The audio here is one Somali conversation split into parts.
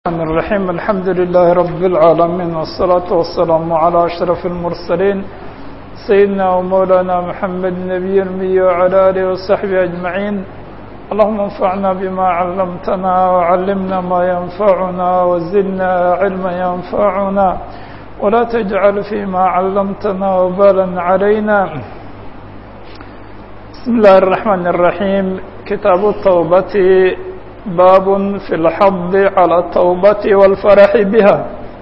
الرحمن الرحيم الحمد لله رب العالمين والصلاة والسلام على أشرف المرسلين سيدنا ومولانا محمد النبي المي وعلى آله وصحبه أجمعين اللهم انفعنا بما علمتنا وعلمنا ما ينفعنا وزدنا علما ينفعنا ولا تجعل فيما علمتنا وبالا علينا بسم الله الرحمن الرحيم كتاب التوبة باب في الحض على التوبة والفرح بها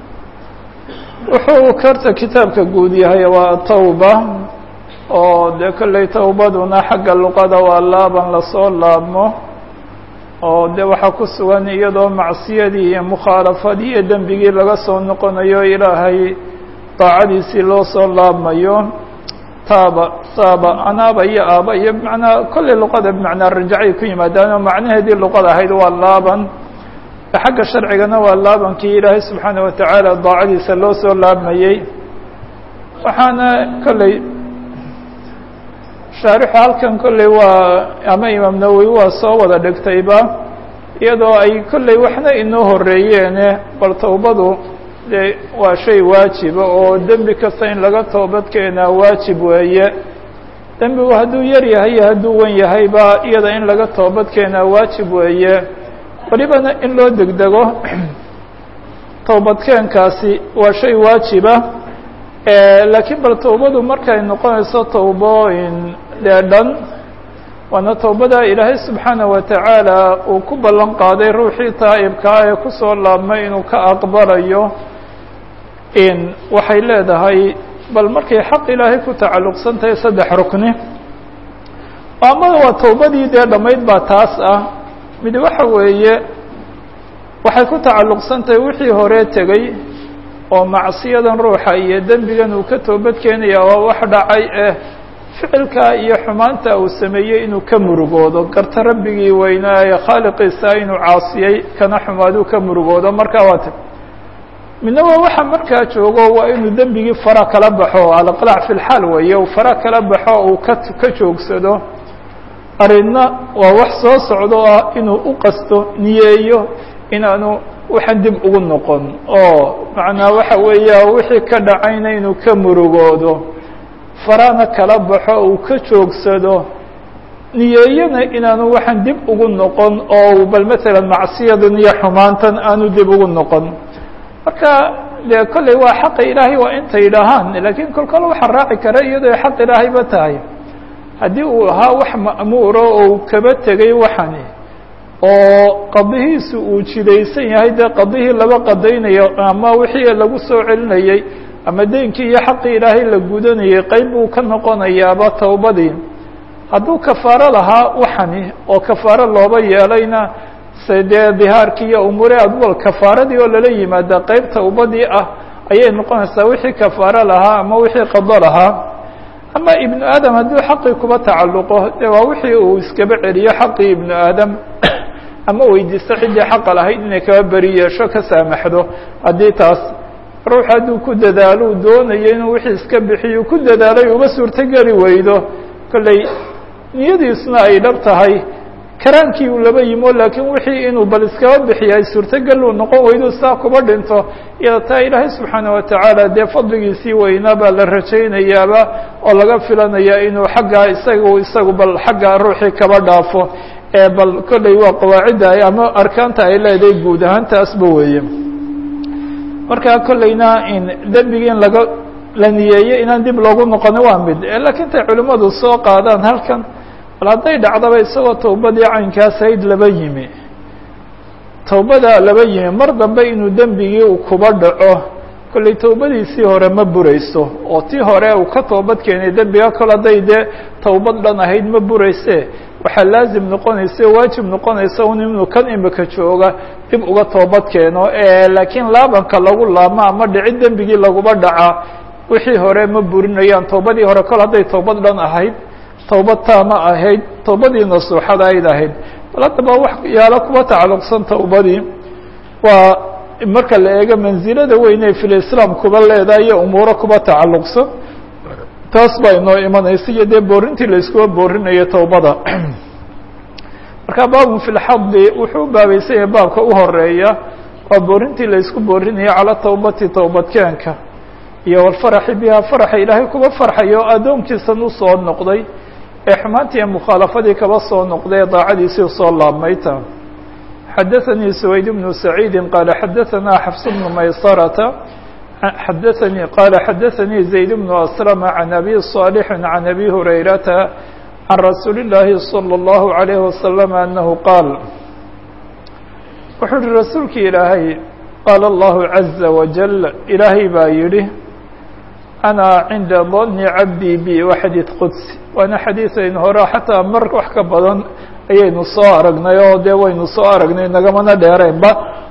wuxuu karta kitaabka guud yahay waa tawba oo dee kolley towbaduna xagga luqada waa laaban lasoo laabmo oo de waxaa ku sugan iyadoo macsiyadii iyo mukhaalafadii iyo dembigii laga soo noqonayo ilaahay daacadiisii loo soo laabmayo taaba taaba anaaba iyo aaba iyo manaa kolley luqada bimacnaa rajacay ku yimaadaanoo macnaheedii luqada ahayd waa laaban xagga sharcigana waa laabankii ilaahay subxaana watacaala daacadiisa loo soo laabmayey waxaana kolley shaarixu halkan kolley waa ama imaam nawowi waa soo wada dhigtayba iyadoo ay kolley waxna inoo horeeyeene bal towbadu de waa shay waajiba oo dembi kasta in laga toobad keenaa waajib weeye dembigu hadduu yar yahay iyo hadduu wen yahayba iyada in laga toobad keenaa waajib weeye welibana in loo degdego towbadkeenkaasi waa shay waajiba laakiin bal towbadu markay noqonayso towbooyin dee dhan waana towbada ilaahay subxaana wa tacaala uu ku ballan qaaday ruuxii taa'ibkaa ee kusoo laabmay inuu ka aqbalayo in waxay leedahay bal markay xaq ilaahay ku tacalluqsan tahay saddex rukni amada waa towbadii dee dhammayd baa taas ah mid waxa weeye waxay ku tacalluqsan tahay wixii hore tegey oo macsiyadan ruuxa iyo dembigan uu ka toobad keenaya waa wax dhacay eh ficilka iyo xumaanta uu sameeyey inuu ka murugoodo garta rabbigii weynaa ee khaaliqiisa inuu caasiyey kana xumaaduu ka murugoodo markaa waa t midna waa waxa markaa joogo waa inuu dembigii fara kala baxo alqlaac fi lxaal weeye uu fara kala baxo uu ka ka joogsado arrinna waa wax soo socdo ah inuu u qasto niyeeyo inaanu waxaan dib ugu noqon oo macnaa waxa weeya wixii ka dhacayna inuu ka murugoodo farana kala baxo uu ka joogsado niyeeyana inaanu waxaan dib ugu noqon oo bal matalan macsiyadan iyo xumaantan aanu dib ugu noqon marka dee kolley waa xaqa ilaahay waa intay dhahaan laakiin kol kole waxaa raaci kara iyadoo xaq ilaahayba tahay haddii uu ahaa wax ma'muuro oo uu kaba tegay waxani oo qadihiisu uu jidaysan yahay dee qadihii laba qadaynayo ama wixii lagu soo celinayey ama deynkii iyo xaqii ilaahay la gudanayay qeyb buu ka noqonayaaba towbadii hadduu kafaaro lahaa waxani oo kafaaro looba yeelayna se dee dihaarkii iyo umuure adwal kafaaradii oo lala yimaada qeyb towbadii ah ayay noqonaysaa wixii kafaaro lahaa ama wixii qado lahaa ama ibnu aadam hadduu xaqii kuba tacalluqo dee waa wixii uu iskaba celiyo xaqii ibnu aadam ama weydiisto ciddii xaqa lahayd inay kaba beri yeesho ka saamaxdo haddii taas ruux hadduu ku dadaalo uu doonayo inuu wixii iska bixiyo ku dadaalay uba suurtogeli weydo kolley niyadiisuna ay dhab tahay karaankii uu laba yimo laakiin wixii inuu bal iskaba bixiyo ay suurtogel uu noqon weydo saa kuba dhinto iyada taa ilaahay subxaana watacaala dee fadligiisii weynaa baa la rajaynayaaba oo laga filanayaa inuu xaggaa isagu isagu bal xaggaa ruuxii kaba dhaafo ee bal kolley waa qawaacidda ama arkaanta ay leedahay guud ahaan taasba weeye marka kolleyna in dembigii in laga la niyeeyo inaan dib loogu noqono waa mid laakiin tay culimmadu soo qaadaan halkan bal hadday dhacdaba isagoo towbadii caynkaas ahayd laba yimi towbada laba yimi mar dambe inuu dembigii uu kuba dhaco kolley towbadiisii hore ma burayso oo tii hore uu ka toobad keenay dembiga kol hadday dee towbad dhan ahayd ma burayse waxaa laazim noqonaysa o waajib noqonaysa un inuu kan imika jooga dib uga toobad keeno laakiin laabanka lagu laabmo ama dhici dembigii laguba dhaca wixii hore ma burinayaan towbadii hore kol hadday towbad dhan ahayd towbad taama ahayd towbadii nasuuxada ayd ahayd bal haddaba wax yaalo kuba tacalluqsan towbadii waa marka la eego mansilada weyney filislaam kuba leedahay iyo umuuro kuba tacalluqsan taas baa inoo imanaysa iyo dee boorintii la iskuba boorinayo towbada marka baabun fi lxadi wuxuu u baabaysan yahay baabka u horeeya waa boorintii la isku boorinayo calى towbati towbadkeenka iyo wاlfaraxi biha faraxa ilaahay kuba farxayo addoonkiisan usoo noqday ee xumaantii iyo mukhaalafadii kaba soo noqday ee daacadiisii usoo laabmayta xadaثnii سwayd بن سacيidi qala xadaثna xfs بن maysarةa xadaثnii qala xadaثnii زayd بن أسلم عan أbي صاaلح عan أbي هurayrata عan rasuuli الlahi صلى الlaه عليه وسلم أنه qاal wuxuu uhi rasuulki ilaahay qaala الlahu عaزa وaجل ilaahay baa yihi أna cinda ظن cabdii b wa xadiiث qudsi waana xadiiثaynu hore xataa mar wax ka badan ayaynu soo aragnay oo dee waynu soo aragnay nagamana dheeraynba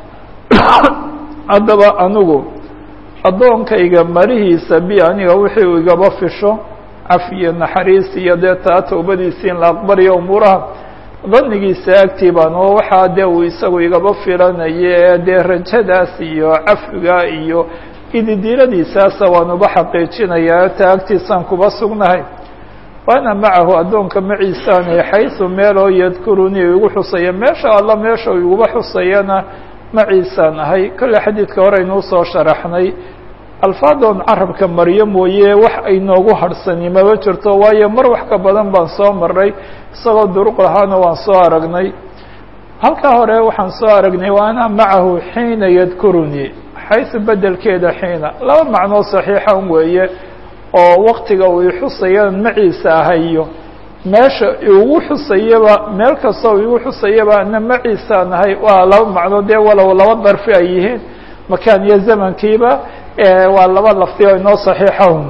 haddaba anigu addoonkayga marihiisa bi aniga wixii uu igaba fisho caf iyo naxariis iyo dee taa towbadiisii in la aqbaliyo umuuraha danigiisa agtii baan oo waxaa dee uu isagu igaba filanayo ee dee rajadaas iyo cafiga iyo ididiiradiisaasa waan uba xaqiijinayaa taa agtiisaan kuba sugnahay waana macahu addoonka maciisaanay xaysu meeloo yadkurunii igu xusaya meesha alla meesha u iguba xusayana maciisaan ahay kolle xadiidka hore aynuu soo sharaxnay alfaadoon carabka maryo mooye wax aynoogu harhsani maba jirto waayo mar wax ka badan baan soo maray isagoo duruq lahaana waan soo aragnay halkaa hore waxaan soo aragnay waana macahu xiina yadkurunii xaysu bedelkeeda xiina laba macnoo saxiixan weeye oo waktiga uu ixusayaan maciisa ahayo meesha igu xusayaba meel kasta u igu xusayaba ana maciisaan ahay waa laba macnoo dee walow laba darfi ay yihiin makaan iyo zamankiiba waa laba lafdi oo inoo saxiixahum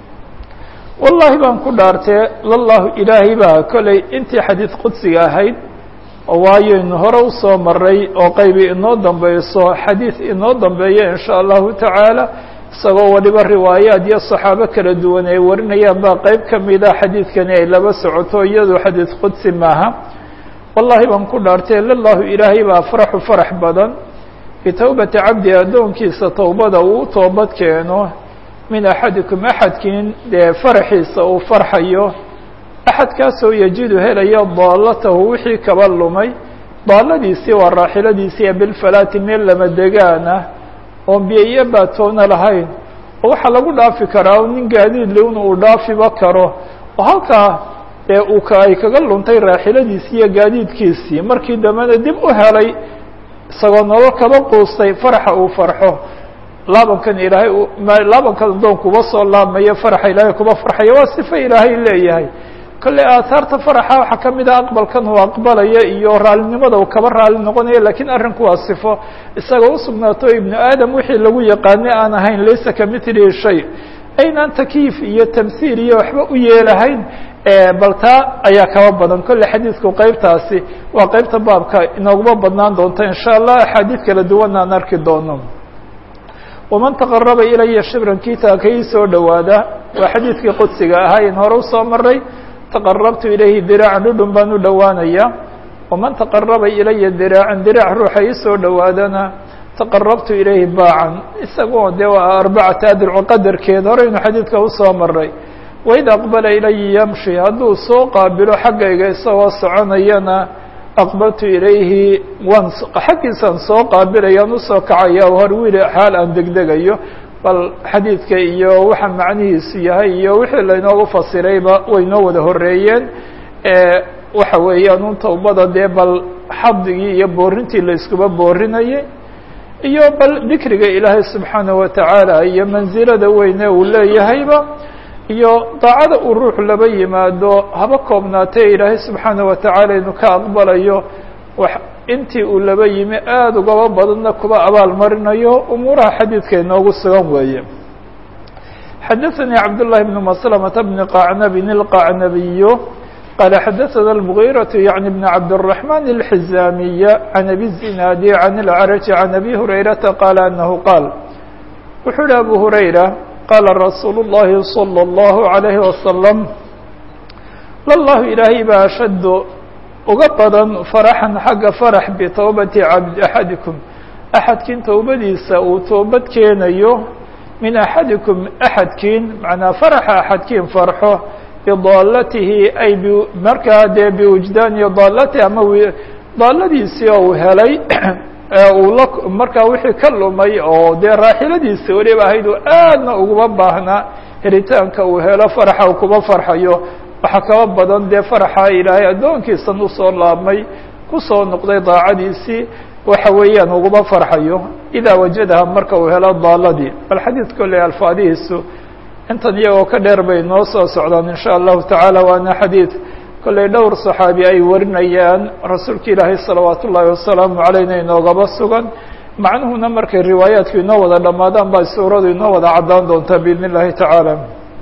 wallahi baan ku dhaartee lallahu ilaahay baa kollay intii xadiid qudsiga ahayd waayaynu hore usoo maray oo qaybi inoo dambeyso xadiid inoo dambeeya in sha allahu tacaala isagoo waliba riwaayaad iyo saxaabo kala duwan ay warinayaan baa qeyb ka mida xadiidkani ay laba socoto iyadoo xadiid qudsi maaha wallahi baan ku dhaartay lallahu ilaahay baa faraxu farax badan bitowbati cabdi addoonkiisa towbada uu u toobad keeno min axadikum axadkiin dee faraxiisa uu farxayo axadkaasoo yajidu helaya daalatahu wixii kaba lumay daaladiisii waa raaxiladiisii ee bilfalaati meel lama degaana oon biyo iyo baatoona lahayn oo waxaa lagu dhaafi karaa nin gaadiid lewna uu dhaafiba karo oo halkaa ee uu ka ay kaga luntay raaxiladiisii iyo gaadiidkiisii markii dambena dib u helay isagoo nolol kaba quustay faraxa uu farxo laabankan ilaahay laabankan adoon kuba soo laabmayo faraxa ilaahay kuba farxayo waa sifo ilaahay leeyahay kolley aathaarta faraxa waxaa ka mid a aqbalkan uu aqbalaya iyo raalinimada uu kaba raali noqonayo lakiin arrinku waa sifo isaga usugnaato ibnu aadam wixii lagu yaqaanay aan ahayn laysa kamithlihi shay aynaan takiif iyo tamhiil iyo waxba u yeelahayn bal taa ayaa kaba badan kolley xadiidku qeybtaasi waa qeybta baabka inooguma badnaan doonta in sha allah axaadiid kala duwan aan arki doono waman taqaraba ilaya shibran kiita ka ii soo dhowaada waa xadiidkii qudsiga ahaa in hore usoo maray taqarabtu ilayhi diraacan dhudhun baan u dhowaanaya waman taqaraba ilaya diraacan diraac ruuxa ii soo dhowaadana taqarabtu ilayhi baacan isagoo dee waa arbacata adruco qadarkeed horeynu xadiidka usoo maray waid aqbala ilaya yamshi hadduu soo qaabilo xaggayga isagoo soconayana aqbaltu ilayhi waan xaggiisaan soo qaabilayaan usoo kacaya horwiil xaal aan degdegayo bal xadiidka iyo waxa macnihiisu yahay iyo wixii laynoogu fasirayba way noo wada horeeyeen waxa weeyaan un towbada dee bal xadigii iyo boorintii la iskuba boorinayay iyo bal dikriga ilaahay subxaanaه watacaala iyo mansilada weyne uu leeyahayba iyo daacada uu ruux laba yimaado haba koobnaatee ilaahay subxaanaه watacaala inu ka aqbalayo intii uu laba yimi aada ugaba badanna kuba abaal marinayo umuuraha xadiidka inoogu sugan weeye xadaثnي cabd للhi بن مسلمة بن qacnabin الqacnabiy qala xadaثna المغيرة yعnي بن cabdالرحمن الحزاmiي عن أbي الزناadي عن العرج عن أbي هurayرaةa qال أنه qاal wuxuu hi أbو هurayرة qاla رasuul الlahi صلى الله عليه وسلم llah ilaahay ba ashad uga badan faraxan xagga farax bitowbati cabd axadikum axadkiin towbadiisa uu toobad keenayo min axadikum axadkiin macnaa faraxa axadkiin farxo bidaalatihi ay markaa dee biwujdaani daalatihi ama daaladiisii oo uu helay uu la markaa wixii ka lumay oo dee raaxiladiisa weliba ahayd uu aadna uguma baahnaa helitaanka uu helo faraxa uu kuba farxayo waxaa kaba badan dee faraxa ilaahay addoonkiisan usoo laabmay kusoo noqday daacadiisii waxa weeyaan uguma farxayo idaa wajadaha marka uu helo daaladii bal xadiid kolley alfaadihiisu intan iyagoo ka dheer bay noo soo socdaan in sha allahu tacaala waana xadiid kolley dhowr saxaabi ay warinayaan rasuulka ilaahay salawaat ullaahi wasalaamu calayna inoogaba sugan macnuhuna markay riwaayaadku inoo wada dhammaadaan baa suuradu inoo wada caddaan doontaa biidn اllahi tacaala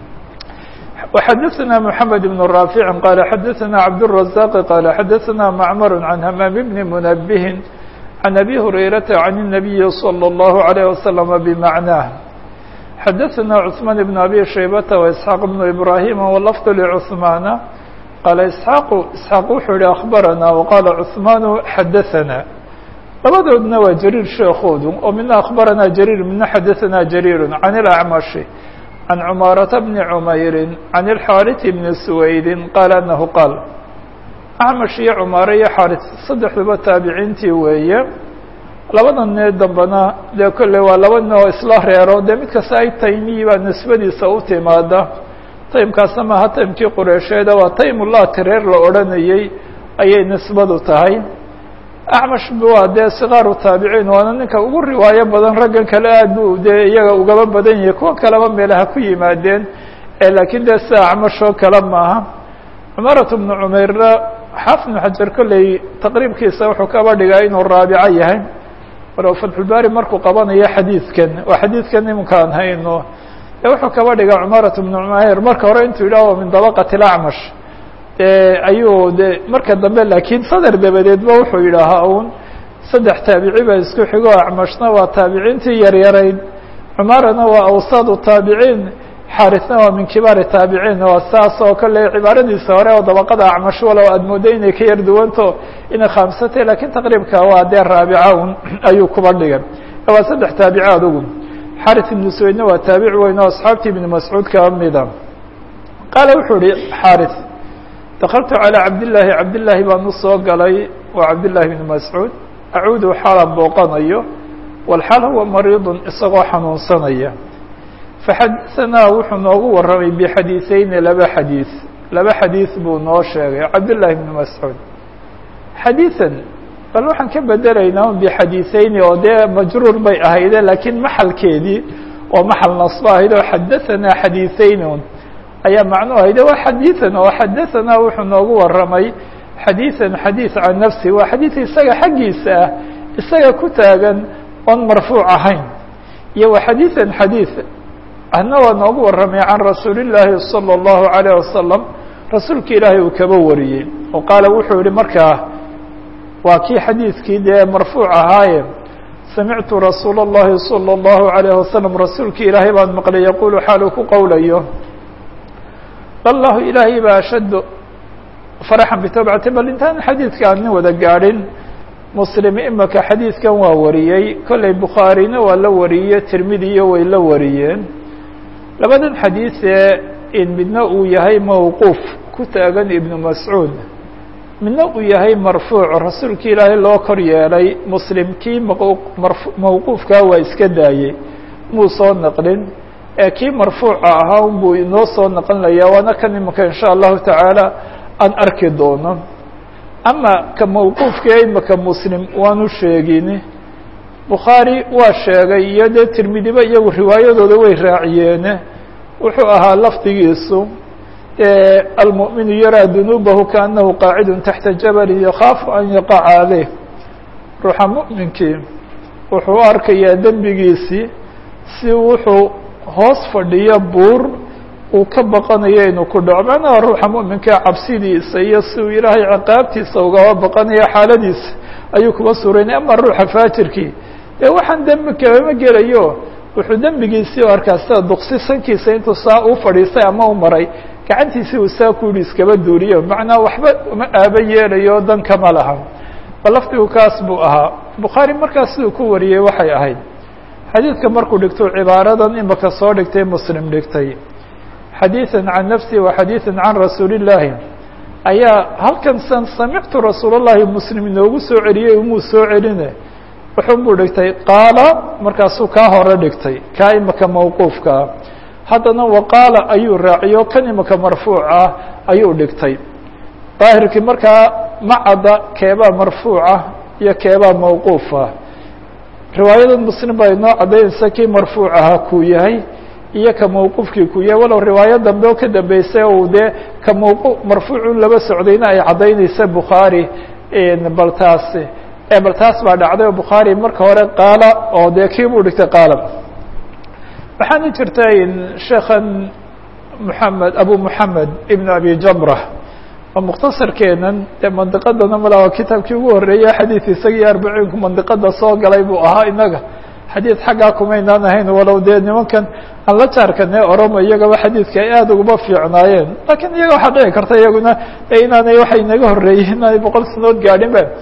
وxadثna محamed بن رافع qال xadثna cabdالرزاq qال xadثna معmر عن hmام بن منبه عن أbي هريرة عن النبي صلى الله عليه وسلم بمعناه xadثna عثمان بن أbي شhيبة وإسحاq بن إبراهيم واللفظ لعثمان qال إسحاq إسحاaq wuxuu yihi أخبرnا وqال عثمان xadثna labadoodna waa jرير sheekoodu oo mina أخبرnا جرير mina xadثna جرير عن الأعمش عن cماaرة بن عمyر عن الحاrث بن سويد qال أنه qال أعمش iyo cماaرة iyo xاrث saddexduba taabiciintii weeye labada nee dambena dee kolley waa laba nin oo isla reero dee mid kasta ay taymiyi baa nisbadiisa u timaada taymkaasna maaha taymkii qureysheeda waa taymulati reer la odhanayey ayay nisbadu tahay acmash waa dee sikaaru taabiciin waana ninka ugu riwaayo badan raggan kale aad bu dee iyaga ugaba badan yahay kuwa kaleba meelaha ku yimaadeen laakiin dee sida acmash oo kale maaha cumarat bnu cumeyrna xaafid bnu xajar kolley taqriibkiisa wuxuu kaba dhigaa inuu raabico yahay walow fatxulbaari markuu qabanayo xadiidkan waa xadiidkan iminkaan hayno e wuxuu kaba dhigaa cumarat bnu cumeyr marka hore intuu yidhaho min dabaqati lacmash ayuu de marka dambe laakiin sadar dabadeedba wuxuu yidhaahaa un saddex taabici baa isku xigo acmashna waa taabiciintii yaryarayd cumarana waa awsadu taabiciin xarisna waa min kibaari taabiciin waa saas oo kale cibaaradiisa hore oo dabaqada acmash walow aad moodo inay ka yar duwanto inay khaamsatay lakiin taqriibka waa dee raabica un ayuu kuba dhigay waa saddex taabici adugu xaris ibnu suweydna waa taabici weyn oo asxaabtii ibni mascuud kaba mida qaala wuxuu ihi xaris dakaltu calىa cabdillaahi cabdillaahi baan u soo galay waa cabdillahi bni mascuud acuudu xaalan booqanayo walxaal huwa mariidun isagoo xanuunsanaya faxadaanaa wuxuu noogu warramay bixadiiseyni laba xadiis laba xadiis buu noo sheegay cabdillahi bni mascuud xadiiثan bal waxaan ka bedelaynaa un bixadiiseyni oo dee majruur bay ahayde laakiin maxalkeedii oo maxal nasbo ahayd oo xadaanaa xadiiseyni un ayaa macnuu ahayde waa xadiiثan oo xadaanaa wuxuu noogu warramay xadiiثan xadiiث can nafsi waa xadiiث isaga xaggiisa ah isaga ku taagan oon marfuuc ahayn iyo wa xadiiثan xadiiث ahna waa noogu warramay can rasuuli الlaahi salى الlahu عalيه wasalam rasuulka ilaahay uu kaba wariyey oo qaala wuxuu yihi markaa waa kii xadiidkii dee marfuuc ahaaye samictu rasuula الlahi salى الlahu عalيه wasalam rasuulki ilaahay baan maqlay yaqulu xaal uu ku qowlayo allahu ilaahay baa ashaddu faraxan bitawbati bal intaan xadiidka aan nin wada gaadhin muslim imaka xadiidkan waa wariyey kolley bukhaarina waa la wariyey tirmidiyo way la wariyeen labadan xadiisee in midna uu yahay mawquuf ku taagan ibnu mascuud midna uu yahay marfuuc rasuulka ilaahay loo kor yeelay muslim kii mawquufkaa waa iska daayey muu soo naqlin ee kii marfuuca ahaa un buu inoo soo naqlinaya waana kan imika in sha allahu tacaala aan arki doono ama ka mawquufka imika muslim waanu sheegin bukhaari waa sheegay iyo dee tirmidiba iyagu riwaayadooda way raaciyeene wuxuu ahaa lafdigiisu almu'minu yaraa dunuubahu kaanahu qaacidun taxta jabalin yakaafu an yaqaca caleyh ruuxa mu'minkii wuxuu u arkayaa dembigiisii si wuxuu hoos fadhiyo buur uu ka baqanayo inuu ku dhaco macnaha ruuxa mu'minkaa cabsidiisa iyo si uu ilaahay ciqaabtiisa ugaba baqanayo xaaladiisa ayuu kuba suuraynay ama ruuxa faajirkii dee waxaan dembi kabama gelayo wuxuu dembigiisii u arkaa sida duqsi sankiisa intuu saa u fadhiistay ama u maray gacantiisii uu saa ku yihi iskaba duuriyo macnaa waxba uma aaba yeelayo dan kama laha bal lafdigu kaas buu ahaa bukhaari markaas siduu ku wariyey waxay ahayd xadiidka markuu dhigto cibaaradan imaka soo dhigtay muslim dhigtay xadiiثa can nafsi wa xadiiثa can rasuuli الlaahi ayaa halkan san samictu rasuul الlahi muslim inoogu soo celiyey umuu soo celine wuxun buu dhigtay qaala markaasuu kaa hore dhigtay kaa imaka mawquufkaa haddana waqaala ayuu raaciyo kan imaka marfuuca ayuu dhigtay daahirkii markaa macadda keebaa marfuuca iyo keebaa mawquufa riwaayada muslim baa inoo caddaynaysa kii marfuuc ahaa kuu yahay iyo ka mawquufkii ku yahay walow riwaayo dambe oo ka dambeysay uu dee ka mawqu marfuucun laba socdayna ay caddaynaysa bukhaari bal taas bal taas baa dhacday oo bukhaari marka hore qaala oo dee kii buu dhigtay qaala waxaana jirta sheekhan moxamed abu moxamed ibn abi jamra oo mukhtasarkeenan dee mandiqadana malaa kitaabkii ugu horreeyey xadiid isagii arbaciinku mandiqada soo galay buu ahaa inaga xadiid xaggaa kumaynaan ahayn walow dee nimankan aan la jaarkanee oromo iyagaba xadiidka ay aada uguma fiicnaayeen lakiin iyaga waxaa dhici karta iyaguna inaanay waxay naga horreeyey inaanay boqol sanood gaadhin ba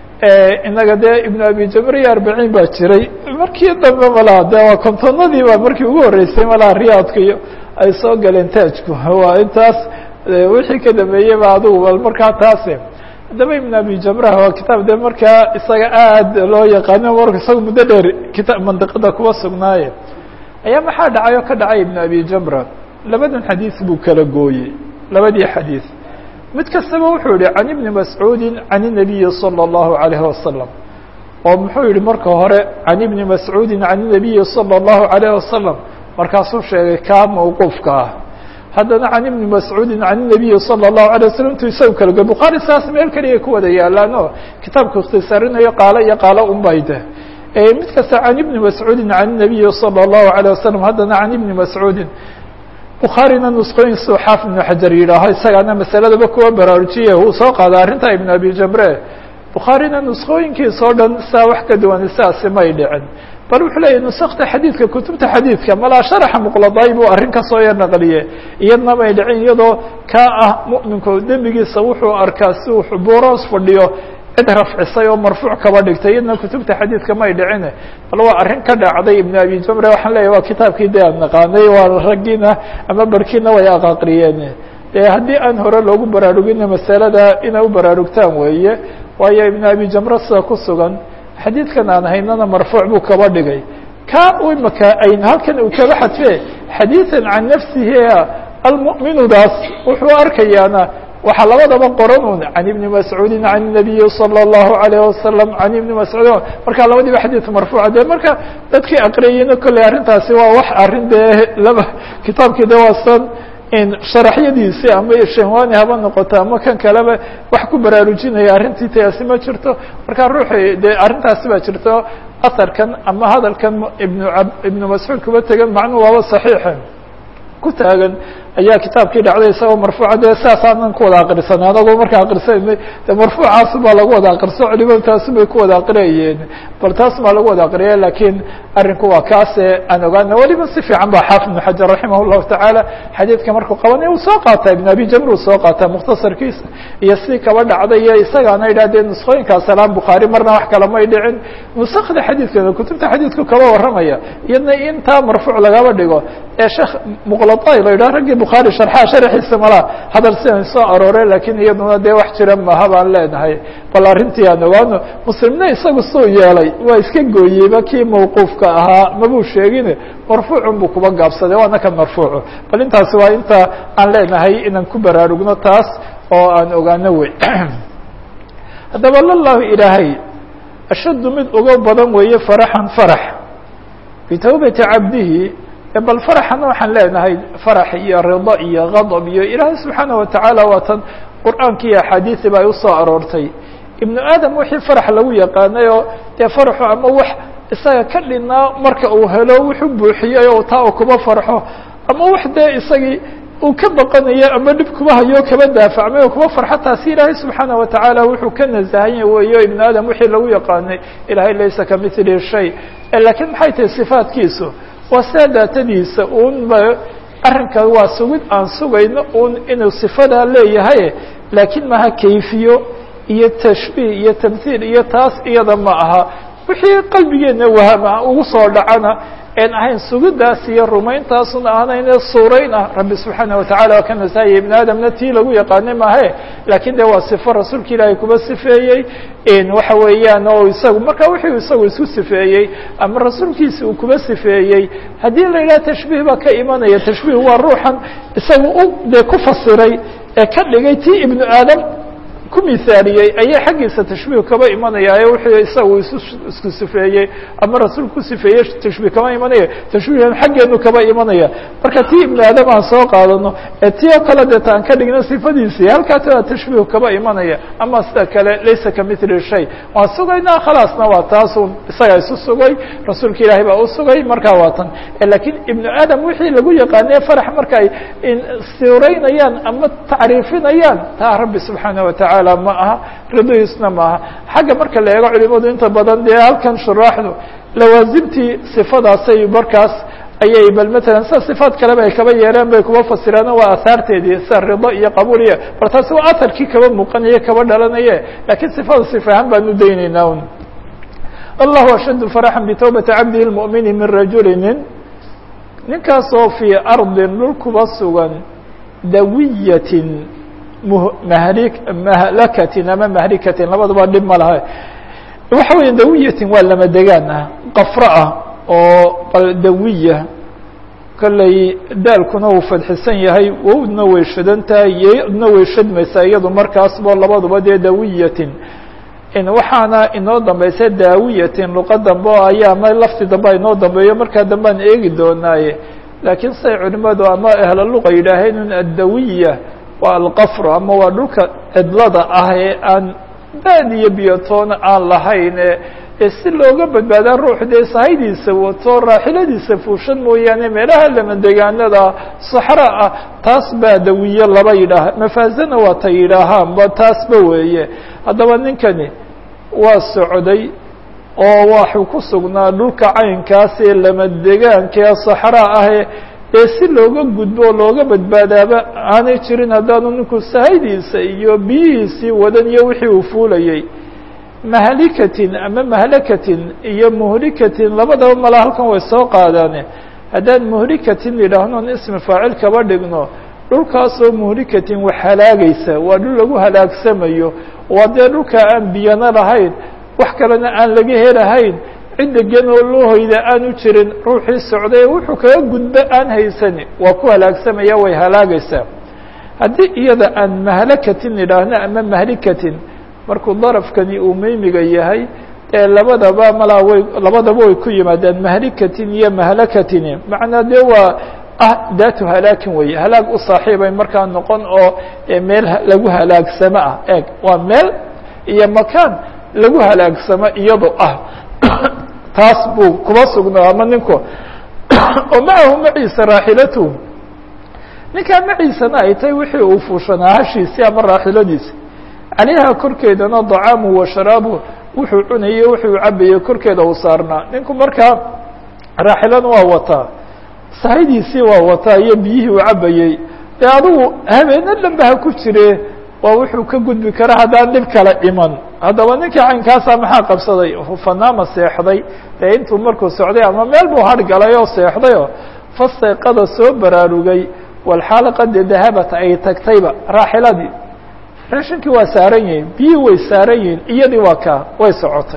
inaga dee ibnu abi jamr iyo arbaciin baa jiray markii dambe malaha de waa kontonadii baa markii ugu horreysay malaha riyaadka iyo ay soo galeen taajku waa intaas wixii ka dambeeyey ba adugu bal markaa taase haddaba ibn abi jamrah waa kitaab de markaa isaga aad loo yaqaano marka isaga muddo dheer kita mandiqada kuwa sugnaaye ayaa maxaa dhacay oo ka dhacay ibn abi jamra labadan xadiis buu kala gooyey labadii xadiis mid kastaba wuxuu yihi can ibni mascuudi can الnabiyi salى الlahu عalayه wasalam oo muxuu yihi marka hore can ibni mascuudi can الnabiyi salى الlahu عalayه wasalam markaasuu sheegay kaa mawquufka ah haddana can ibni mascuudi can الnabiyi salى الlahu عalيه waslm intuu isagu kala goy bukhaari saas meel keliya ku wada yaalaan oo kitaabku ikhtisaarinayo qaalo iyo qaalo unbayde mid kasta can ibni mascuudi can الnabiyi salى الlahu عalيه wasalam haddana can ibni mascuudi bukhaarina nusqooyinsu xaafid ibnu xajar yidhaaho isagaana masaladaba kuwa baraarujiye uu soo qaada arrinta ibn abi jamre bukhaarina nusqooyinkiisa o dhan saa wax ka duwan sidaasi may dhicin bal wuxuu leeyahy nusakta xadiidka kutubta xadiidka malaa sharaxa muqladay buu arrin ka soo yar naqliye iyadna may dhicin iyadoo kaa ah mu'minku dembigiisa wuxuu arkaa si uu buuroos fadhiyo cid rafcisay oo marfuuc kaba dhigtay iyadna kutubta xadiidka may dhicine bal waa arrin ka dhacday ibn abi jamre waxaan leeyahy waa kitaabkii de aan naqaanay waa raggiina ama barkiina way aqaqriyeen dee haddii aan hore loogu baraarugina masalada inay u baraarugtaan weeye waayo ibn abi jamre sida ku sugan xadiidkan aan haynana marfuuc buu kaba dhigay ka imaka ayn halkan uu kaba xadfe xadiiثan can nafsihi almu'minudaas wuxuu arkayaana waxaa labadaba qoran un can ibni mascuudi can الnabiyi salى الlahu عalيه wasalam can ibni mascuud marka labadiiba xadiid marfuuca de marka dadkii aqriyeyna kolley arrintaasi waa wax arrin dee laba kitaabkii de waa san sharaxyadiisi ama shanwani haba noqoto ama kan kaleba wax ku baraarujinaya arrintii taasi ma jirto marka ruuxi de arrintaasi baa jirto asarkan ama hadalkan ibn ibnu mascuud kuba tegan macnuu waaba saxiixa ku taagan ayaa kitaabkii dhacday isagoo marfuuca de saasaanan ku wada aqrisanay anagoo markaa aqrisanay de marfuucaasu baa lagu wada aqriso culimadu taasu bay ku wada aqriyayeen bal taas baa lagu wada aqriya lakiin arrinku waa kaase aan ogaana weliba si fiican ba xaafid ibnu xajar raximah llahu tacaala xadiidka markuu qabanay uu soo qaataa ibn abi jamr uu soo qaataa mukhtasarkiisa iyo si kaba dhacday iyo isagaana idhahdee nusqooyinkaa salaam bukhaari marna wax kale may dhicin nusakda xadiidkeeda kutubta xadiidku kaba warramaya iyadna intaa marfuuc lagaba dhigo ee sheekh muqladay la yidhaha raggii bukhaari sharxaa sharxiisa malaa hadal sidan soo aroore lakiin iyaduna dee wax jira maha baan leenahay bal arrintii aan ogaano muslimna isagu suu yeelay waa iska gooyeyba kii mawquufka ahaa mabuu sheegine marfuucun buu kuba gaabsaday waana kan marfuucu bal intaasi waa inta aan leenahay inaan ku baraarugno taas oo aan ogaano wey haddaba lallahu ilaahay ashaddu mid uga badan weeye faraxan farax bitawbati cabdihi bal faraxana waxaan leenahay farax iyo rido iyo gadab iyo ilaahay subxaana watacaala waa tan qur'aanki iyo axaadiisi ba ay usoo aroortay ibnu aadam wixii farax lagu yaqaanay oo dee faraxu ama wax isaga ka dhinaa marka uu helo wuxuu buuxiyey oo taa uu kuba farxo ama wax dee isagii uu ka baqanayo ama dhib kuba hayo kaba daafacmay oo kuba farxo taasi ilaahay subxaana watacaala wuxuu ka nasahanya weeyo ibnu aadam wixii lagu yaqaanay ilahay laysa kamithli shay lakiin maxay tahay sifaatkiisu waa sidaa daatadiisa un arrinka waa sugid aan sugayno un inuu sifadaa leeyahay laakiin maha kayfiyo iyo tashbiih iyo tamhiil iyo taas iyada ma aha wixii qalbigeena wahama ugu soo dhacana en ahayn sugidaas iyo rumayntaasun ahanayne suurayn ah rabbi subxaana watacaala waa ka nasaayay ibn aadamna tii lagu yaqaanay maahe lakin de waa sifo rasuulka ilaahay kuba sifeeyey waxa weeyaan oo isagu marka wuxuu isagu isku sifeeyey ama rasuulkiisa uu kuba sifeeyey haddii la yidhaha tashbiih baa ka imanaya tashbiih waa ruuxan isagu u dee ku fasiray ee ka dhigay tii ibnu aadam ku mihaaliyey ayaa xaggiisa tashbiih kaba imanaya ee wuxuu isagu isu isku sifeeyey ama rasuul ku sifeeyey tashbiih kama imanaya tashbiihan xaggeenu kaba imanaya marka tii ibnu aadam aan soo qaadano ee tii oo kale deeta aan ka dhigno sifadiisii halkaasa tashbiih kaba imanaya ama sida kale laysa kamithli shay waan sugaynaa khalaasna waa taasun isagaa isu sugay rasuulka ilaahay baa u sugay markaa waa tan lakiin ibnu aadam wixii lagu yaqaanay farax marka ay siraynayaan ama tacriifinayaan taa rabbi subxaana watacaala ma aha ridihiisna ma aha xagga marka la eego culimadu inta badan dee halkan shuraaxdu lawaasimtii sifadaasay markaas ayay bal matalan sida sifaad kaleba ay kaba yeereen bay kuba fasiraano waa ahaarteedii sida rido iyo qabuul iyo bal taasi waa aharkii kaba muuqanaye kaba dhalanaye lakiin sifada sifahaan baan u daynaynaa un allahu ashaddu faraxan bitawbati cabdihi lmu'mini min rajulinin ninkaasoo fii ardin dhul kuba sugan dawiyatin mahli mahlakatin ama mahlikatin labaduba dhib ma laha waxa weya dawiyatin waa lama degaan ah qafro ah oo dawiya kolley daalkuna uu fadxisan yahay wowdna way shadan tahay yodna way shadmaysaa iyadu markaasbo labaduba dee dawiyatin waxaana inoo dambaysa daawiyatin luqa dambe oo ayaa ama lafti dambe inoo dambeeyo markaa dambe aan eegi doonaaye laakiin say culimadu ama ahla luqa yidhaaheen in addawiya waa alqafru ama waa dhulka cidlada ah ee aan baad iyo biyotoona aan lahayn ee si looga badbaadaa ruux dee sahaydiisa wato raaxiladiisa fuushan mooyaane meelaha lamadegaanada saxra ah taas baa dawiye laba yidhaaha mafaazana waa ta yidhaahaanba taasba weeye haddaba ninkani waa socday oo waxuu ku sugnaa dhulka caynkaas ee lamadegaanka ee saxraa ahe ee si looga gudbo oo looga badbaadaaba aanay jirin haddaanu ninku sahaydiisa iyo biyihiisii wadan iyo wixii uu fuulayey mahlikatin ama mahlakatin iyo muhlikatin labadaba mala halkan way soo qaadaane haddaan muhlikatin idhaahnoon ismi faacil kaba dhigno dhulkaasoo muhlikatin wax halaagaysa waa dhul lagu halaagsamayo waa dee dhulka aan biyana lahayn wax kalena aan laga helahayn cid degan oo loo hoyda aanu jirin ruuxii socday wuxuu kaga gudbo aan haysani waa ku halaagsamaya way halaagaysaa haddii iyada aan mahlakatin idhaahno ama mahlikatin markuu darafkani uu meymiga yahay ee labadaba malaa way labadaba way ku yimaadeen mahlikatin iyo mahlakatini macnaa dee waa ah daatu halaakin weeye halaag u saaxiibay markaa noqon oo meel lagu halaagsamo ah eeg waa meel iyo makaan lagu halaagsamo iyado ah taas buu kuba sugnaa ama ninku oo macahu maciisa raaxilatu ninkaa maciisana ay tahay wixii uu fuushanaa hashiisii ama raaxiladiisi calayha korkeedana dacaamu wa sharaabu wuxuu cunayey wuxuu cabayey korkeeda uu saarnaa ninku markaa raaxilana waa wataa sahaydiisii waa wataa iyo biyihii uu cabayey dee adigu habeeno dhanba ha ku jire waa wuxuu ka gudbi kara haddaan dhib kala iman haddaba ninkii caynkaasa maxaa qabsaday fanaama seexday dee intuu markuu socday ama meel buu har galay oo seexday oo fastayqada soo baraarugay walxaalaqade dahabat ay tagtayba raaxiladii raashinkii waa saaran yihin biyii way saaran yihin iyadii waa kaa way socotay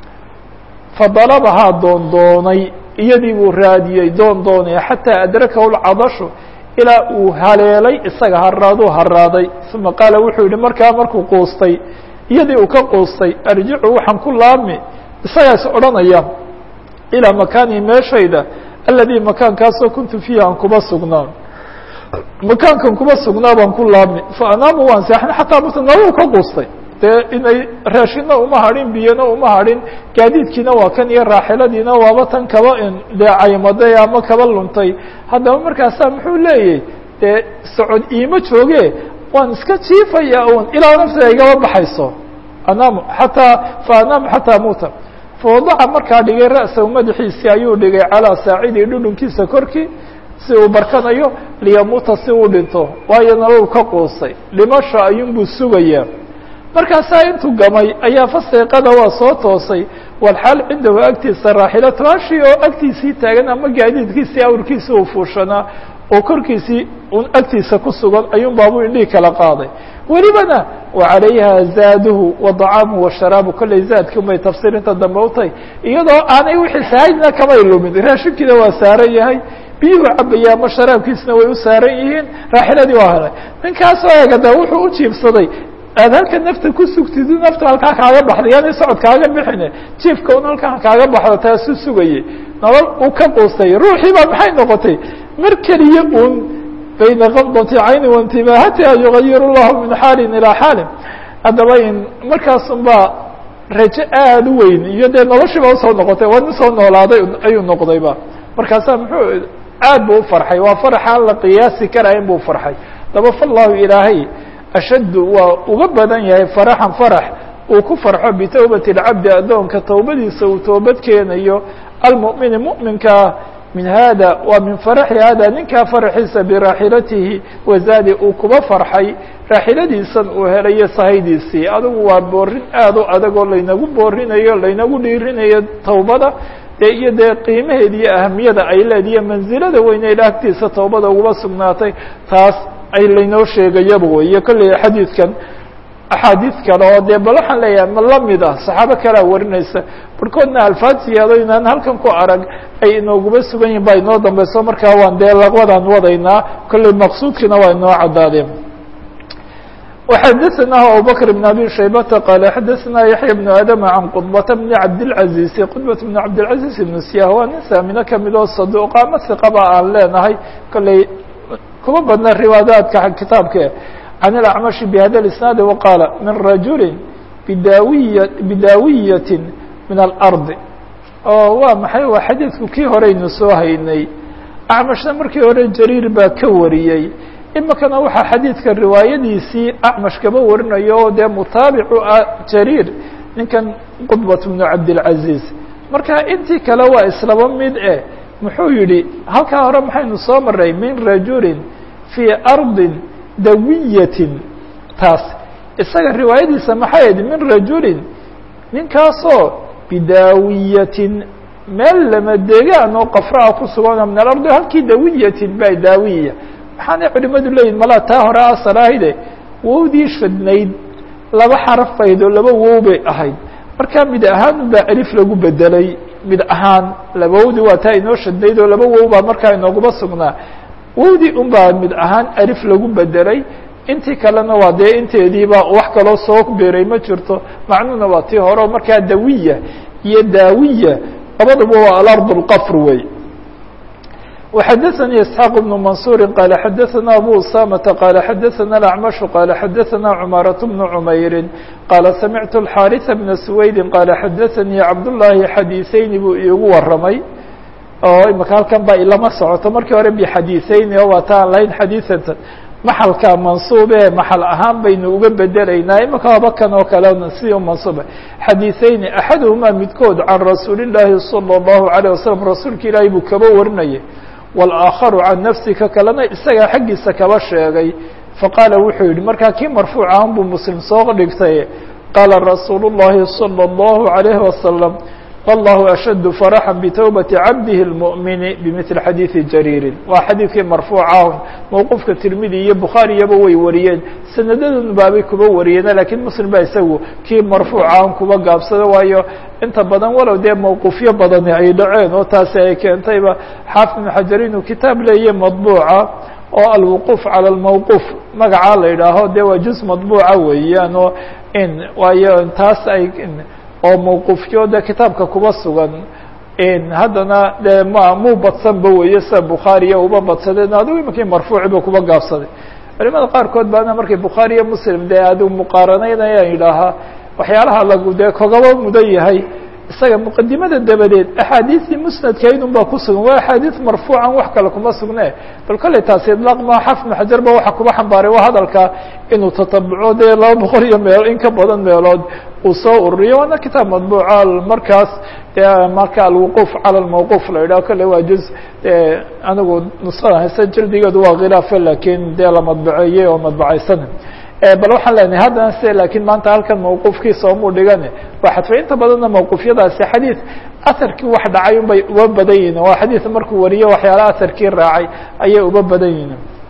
fadalabahaa doondoonay iyadii buu raadiyey doon doonaya xataa adrakahu lcadashu ilaa uu haleelay isaga haraaduu haraaday uma qaala wuxuu yihi markaa markuu quustay iyadii uu ka quustay arjicu waxaan ku laami isagaas odhanaya ilaa makaanii meeshayda aladii makaankaasoo kuntu fiihi aan kuba sugnaa makaankan kuba sugnaa baan ku laabmi fa anaamu waan seexan xataa mutanawu ka quustay dee inay raashina uma hadhin biyana uma hadhin gaadiidkiina waa kan iyo raaxiladiina waaba tan kaba dee caymaday ama kaba luntay haddaba markaasaa muxuu leeyahy dee socod iima jooge waan iska jiifaya un ilaa nafsiga igaba baxayso anaamu xataa fa anaamu xataa muuta fawadaca markaa dhigay ra'sahu madaxiisii ayuu dhigay calaa saacidii dhudhunkiisa korkii si uu barkanayo liyamuuta si uu dhinto waayo nolol ka quustay dhimasho ayuunbuu sugayaa markaasaa intuu gamay ayaa fastayqada waa soo toosay walxaal cindahu agtiisa raaxilatu hashi oo agtiisii taagan ama gaadiidkiisii awrkiisi uu fuushanaa oo korkiisii un agtiisa ku sugan ayuun baabuu indhihii kala qaaday welibana wa calayha zaaduhu wa dacaamuhu wa sharaabu kolley zaadki unbay tafsiirinta dambe u tahay iyadoo aanay wixii sahaydna kamay lumin raashinkiina waa saaran yahay biyuhu cabaya ama sharaabkiisna way u saaran yihiin raaxiladii waa helay ninkaasoo eegada wuxuu u jiibsaday aad halka nafta ku sugtid nafta halkaa kaaga baxday yaani socod kaaga bixine jiifka un halkaa kaaga baxdo taasuu sugayey nolol uu ka quustay ruuxii baa maxay noqotay mar keliya un bayna qabdati cayni waintibaahatiha yugayiru llahu min xaalin ilaa xaalin haddaba in markaasun baa rajo aada u weyn iyo dee noloshiiba usoo noqotay waa nin soo noolaaday ayuu noqdayba markaasaa muxuu aad bu u farxay waa faraxaan la qiyaasi karayn buu farxay daba fallahu ilaahay ashaddu waa uga badan yahay faraxan farax uu ku farxo bitowbati اlcabdi addoonka towbadiisa uu toobad keenayo almu'mini mu'minkaa min hada waa min faraxi hada ninkaa faraxiisa biraaxilatihi wazaadi uu kuba farxay raaxiladiisan uu helayo sahaydiisii adigu waa boorin aad u adag oo laynagu boorinayo laynagu dhiirinayo towbada dee iyo dee qiimaheeda iyo ahamiyada ay leediyo mansilada weyne ila agtiisa towbada uguba sugnaatay taas ay laynoo sheegayaba wey kolley xadiidkan axaadiid kale oo dee bal waxaan leeyahay ma lamid ah saxaabo kalea warinaysa barkoodna alfaad siyaado inaan halkan ku arag ay inooguba sugan yihin baa inoo dambeyso markaa waan dee laqwadaan wadaynaa kolley maqsuudkiina waa inoo caddaadeen وxdثnah abubكر بن أbي شhaybةa qال xadثna yaحyى بن آdم عan qطبة بن cabdالعaزيز qطبة بن cabdالعaزيز بن سyah waa nin saamino kamid oo صaduqa ama ثiqaba aan leenahay kolley kuma badna riwaadaadka kitaabke عan الأعمشh بhada الإسناaد وqاaل min رajuل bdawiy bidaawiyaة min الأرض oo waa maxay waa xadiidku kii horeynu soo haynay acmashna markii hore jariir baa ka wariyey imikana waxaa xadiidka riwaayadiisii acmash kaba warinayo oo dee mutaabicu ah jariir ninkan qudbat bnu cabdilcaziiz marka intii kale waa islaba mid eh muxuu yihi halkaa hore maxaynu soo maray min rajulin fii ardin dawiyatin taas isaga riwaayadiisa maxay ahayd min rajulin ninkaasoo bidaawiyatin meel lama degaan oo qafraa ku sugan min alardi halkii dawiyatin ba daawiya waxaanay culimadu leeyihin malaa taa hore asal ahayde wowdii shadnayd laba xaraf bayd oo laba wow bay ahayd markaa mid ahaan baa alif lagu bedelay mid ahaan labawdi waa taa inoo shadnayd oo laba wow baa markaa inooguma sugnaa wowdii un baa mid ahaan alif lagu bedelay intii kalena waa dee inteediiba wax kaloo soo beeray ma jirto macnuhuna waa tii hore oo markaa dawiya iyo daawiya labaduba waa alard اlqafr wey وxdثnي اسحاq بن منصور qال xdثna أbو اسامة qال xdثna الأعمش qال xdثna cماaرة بن عمyر qال سمعت الحاrث بن سويد qال xdثnي cبداللahi xadيثeyni buu iigu waramay oo imika halkan ba ilama socoto markii hore bxadيثeyni oo waa ta aan lahayn xadيثata maxalka mansuube maxal ahaan baynu uga bedelaynaa imika aba kan oo kale sidii mansuube xadيثeyni أxaduهmaa midkood can rasuuli الlahi صلى الlaهu عليه وسلم rasuulka ilaahi buu kaba warinayay wاlآakharu can nafsi ka kalena isagaa xaggiisa kaba sheegay faqaala wuxuu yihi markaa kii marfuuc ahan buu muslim soo dhigtay qaala rasuulu الlahi salى الlahu عalayhi wasalam allahu ashaddu faraxa bitowbati cabdihi اlmuؤmini bimili xadiidi jariirin waa xadiidkii marfuucah mowqufka tirmidi iyo bukhaariyaba way wariyeen sanadadan baabay kuba wariyeena lakiin muslim baa isagu kii marfuucahan kuba gaabsada waayo inta badan walow dee mawquufyo badani ay dhaceen oo taasi ay keentayba xaafid ibnu xajar inuu kitaab leeya madbuuca oo alwuquuf cala almawquuf magacaa la yidhaaho dee waa juz madbuuca weeyaan oo in waayo taas ay oo mawquufyo de kitaabka kuba sugan haddana de ma muu badsanba weeye sida bukhaariya uba badsadeen adigu iminkii marfuuciba kuba gaabsaday culimada qaarkood baana markay bukhaariya muslim dee adigu muqaaranaynayaan yidhaahaa waxyaalaha lagu dee kogaba mudan yahay isaga muqadimada dabadeed axaadiistii musnadkayd un baa ku sugan waa axaadiis marfuucan wax kale kuma sugne bal kolley taasi idlaaq ma xafid ibn xajar ba waxa kuba xambaaray waa hadalka inuu tatabuco dee laba boqol iyo meel in ka badan meelood uu soo ururiyo waana kitaab madbuuca markaas marka alwuquuf cala lmawquuf la yidhaho kolley waa juz anigu nusada haysta jildigeedu waa khilaafe lakin dee la madbaceeyey oo madbacaysan bal waxaan leenahay haddana se lakiin maanta halkan mawquufkiisa omuu dhigane waa xadfay inta badanna mawquufyadaasi xadiid aharkii wax dhacay unbay uba badan yihin waa xadiid markuu wariyo waxyaala aharkii raacay ayay uba badan yihin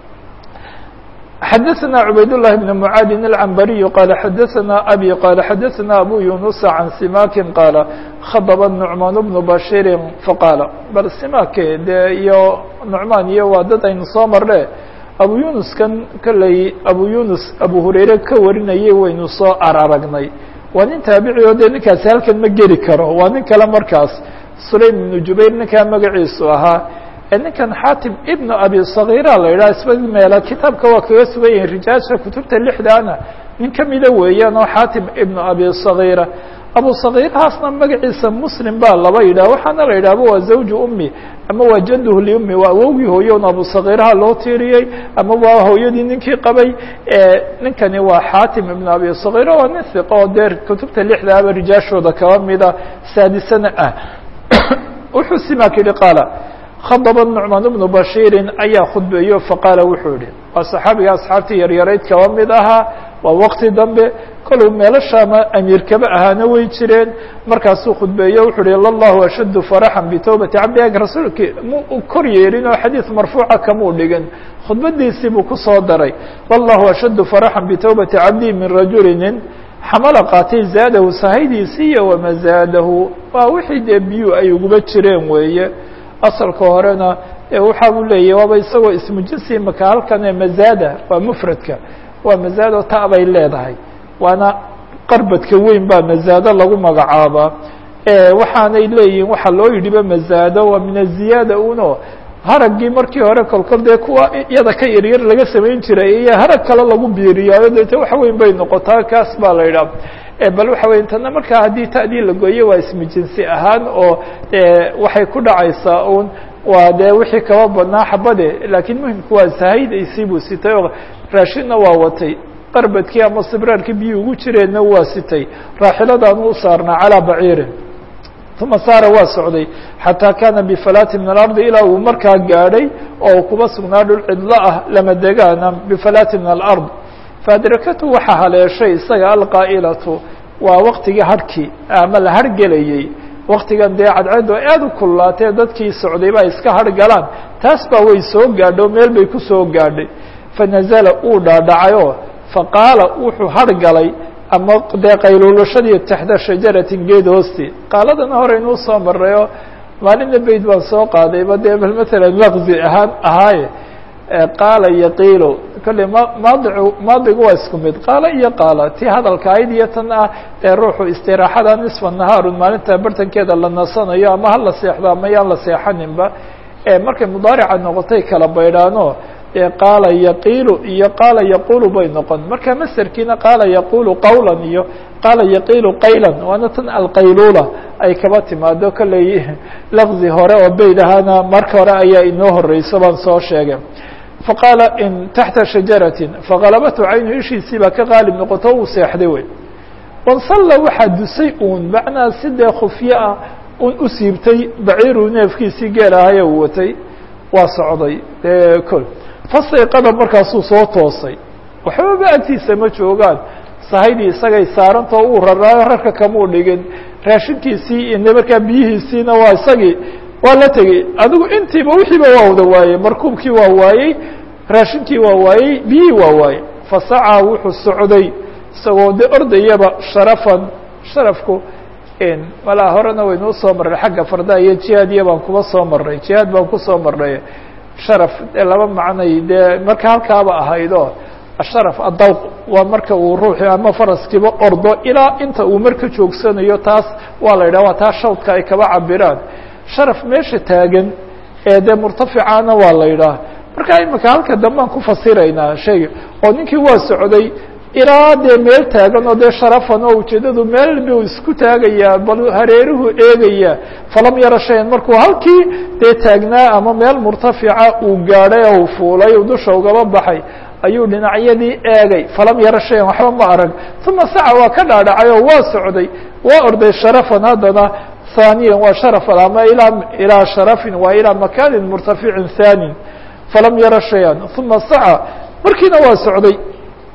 xadaثna cubayd الlahi بn mعaadin الcambariyu qaala xadaثna abi qaala xadaثna abu yunusa can simakin qaala khadba nucmaan bnu bashiri faqaala bal simake dee iyo nucmaan iyo waa dad aynu soo marne abu yunuskan kolley abu yunus abu hurayre ka warinayay waynu soo araragnay waa nin taabici oo dee ninkaasi halkan ma geli karo waa nin kale markaas sulaym ibnu jubayr ninkaa magaciisu ahaa ninkan xaatim ibnu abi sagiira la yidhaha isba meela kitaabka waa kaga sugan yihin rijaasha kutubta lixdaana nin kamida weeyaan oo xaatim ibnu abi sagiira abu sagiirhaasna magaciisa muslim baa laba yidhah waxaana la yidhahba waa zawju ummi ama waa jaduhu liummi waa awowgii hooyon abu sagiiraha loo tiiriyey ama waa hooyadii ninkii qabay ninkani waa xaatim ibnu abi sagiira waa nin hiqa oo dee kutubta lixdaaba rijaashooda kaba mida saadisana ah wuxuu simak yihi qaala khadba nucmaan bnu bashiirin ayaa khudbeeyo faqaala wuxuu yihi waa saxaabiga asxaabtii yaryarayd kaba mid ahaa waa waqti dambe koluu meelashaama amiirkaba ahaana way jireen markaasuu khudbeeyo wuxuu uhi lallahu ashaddu faraxan bitowbati cabdi ag rasuulki mu kor yeelin oo xadiid marfuuca kamuu dhigin khudbadiisii buu kusoo daray lallahu ashaddu faraxan bitowbati cabdi min rajulinin xamala qaatay zaadahu sahaydiisii iyo wamazaadahu waa wixii dee biyu ay uguba jireen weeye asalka horena waxa uu leeyahy waaba isagoo ismu jinsi maka halkan mazaada waa mfradka waa mazaado ta bay leedahay waana qarbadka weyn baa mazaado lagu magacaabaa waxaanay leeyihin waxaa loo yidhiba mazaado waa min aziyaada uno haraggii markii hore kolkol dee kuwa iyada ka yaryar laga samayn jiray iyo harag kale lagu biiriyaayo deete wax weyn bay noqotaa kaas baa la yidhaha bal waxa wey tana markaa haddii ta'dii la gooyo waa ismu jinsi ahaan oo waxay ku dhacaysaa un waa dee wixii kaba badnaa xabade laakiin muhimku waa sahaydaysii buu sitay oo raashinna waa watay qarbadkii ama sibraarkii biyi ugu jireenna waa sitay raaxiladaanu u saarnaa calaa baciirin uma saara waa socday xataa kaana bifalaati min alardi ilaa uu markaa gaadhay oo kuba sugnaa dhul cidlo ah lama degaana bifalaati min alard faadrakatu waxaa haleeshay isaga alqaa'ilatu waa waktigii harhkii ama la hargelayey waktigan dee cadceedu aad u kullaatee dadkii socday ba iska hargalaan taas baa way soo gaadho meel bay ku soo gaadhay fanazala uu dhaadhacayoo faqaala wuxuu hargalay ama dee qayluulashadii taxta shajaratin geed hoosti qaaladana horeynuu soo marayoo maalinna beyd baan soo qaadayba dee bal matalan laqzi ahaan ahaaye qaala yaqiilo kolley maadicu maadigu waa isku mid qaala iyo qaala tii hadalka ayd iyo tan ah ee ruuxu istiraaxada nisfa nahaarun maalinta bartankeeda la nasanayo ama hala seexdo ama yaan la seexaninba markay mudaarica noqotay kala baydhaano qaala yaqiilu iyo qaala yaqulu bay noqon marka maserkiina qaala yaqulu qawlan iyo qaala yaqiilu qaylan waana tan alqaylula ay kaba timaado kolley lafdi hore oo beyd ahaana marka hore ayaa inoo horeyso baan soo sheegay faqaala in taxta shajaratin faqalabathu caynu ishiisii baa ka qaalib noqoto uu seexday wey wansalla waxaa dusay uun macnaa si dee khufyo ah un u siibtay baciiru neefkiisii geel ahaye uu watay waa socday kol fasayqada markaasuu soo toosay waxbaba agtiisa ma joogaan sahaydii isagay saarantao uu raraayo rarka kamuu dhigin raashinkiisii iyo markaa biyihiisiina waa isagii waa la tegey adigu intiiba wixiiba waa wada waayey markuubkii waa waayey raashinkii waa waayey biyihii waa waayey fasacaa wuxuu socday isagoo de ordayaba sharafan sharafku malaa horena waynuu soo marray xagga fardaa iyo jihaadiya baan kuba soo marray jihaad baan kusoo marray sharaf dee laba macnay dee marka halkaaba ahaydoo asharaf adawq waa marka uu ruuxi ama faraskiiba ordo ilaa inta uu marka joogsanayo taas waa la yidhah waa taa shawdka ay kaba cabiraan sharaf meesha taagan ee dee murtaficana waa la yidhaah marka imika halka dambaan ku fasiraynaa shayga oo ninkii waa socday ilaa dee meel taagan oo dee sharafan oo ujeedadu meel buu isku taagayaa bal hareeruhu eegaya falam yaro shayan markuu halkii dee taagnaa ama meel murtafica uu gaadhay oo u fuulay uu dusha ugaba baxay ayuu dhinacyadii eegay falam yaro shayan waxba ma arag uma saca waa ka dhaadhacay oo waa socday waa orday sharafan haddana ثانيا waa شhرف ama إلى شhرف waa إلى مكان مرتفع ثاني فلم يرى شhيئا ثuمa سعى markiina waa socday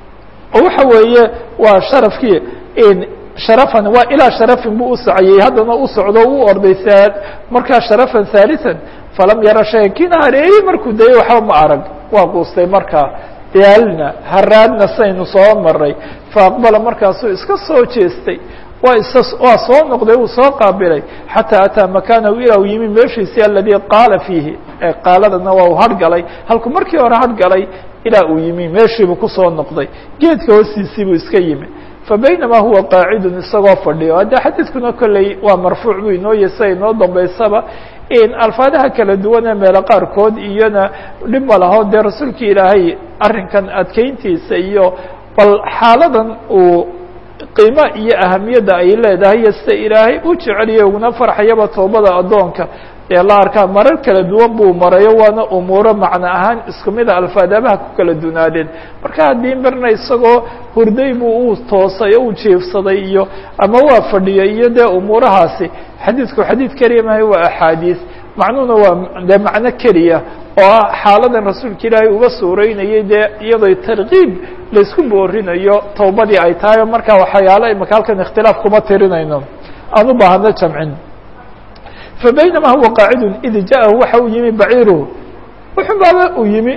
oo waxa weeye waa sharafkii sharafan waa ilaa sharafin buu u socayey haddana u socdo u orday markaa sharafan haaliثan falam yara shayan kiina hareeyey markuu dayay waxba ma arag waa quustay markaa daalna haraadna saynu soo maray faaqbala markaasuu iska soo jeestay waa is waa soo noqday uu soo qaabilay xataa ataa makaanahu ilaa u yimi meeshiisii aladii qaala fiihi qaaladana waa uu hargalay halkuu markii hore hargalay ilaa uu yimi meeshiibuu kusoo noqday geedka hoostiisii buu iska yimi fabaynamaa huwa qaacidun isagoo fadhiyo hadde xadiidkuna kolley waa marfuuc buu inoo yasa inoo dambaysaba alfaadaha kala duwanee meelo qaarkood iyona dhib ma laho dee rasuulka ilaahay arrinkan adkeyntiisa iyo bal xaaladan uu qiimo iyo ahamiyadda ay leedahay iyo sida ilaahay u jeceliya uguna farxayaba toobada addoonka ee la arkaa marar kala duwan buu marayo waana umuuro macno ahaan isku mida alfaadabaha ku kala dunaadeen marka haddii marna isagoo hurday buu u toosay o u jiefsaday iyo ama waa fadhiyay iyo dee umuurahaasi xadiidku xadiid keliya mahay waa axaadiis macnuhuna waa dee macno keliya oo ah xaaladan rasuulka ilaahay uga suureynayay dee iyadoo tarkiib laysku boorinayo towbadii ay tahay marka waxyaalo imaka halkan ikhtilaaf kuma tirinayno aan u baahano jamcin fabaynama huwa qaacidun id jaahu waxa uu yimi baciiruhu wuxuu baaba uu yimi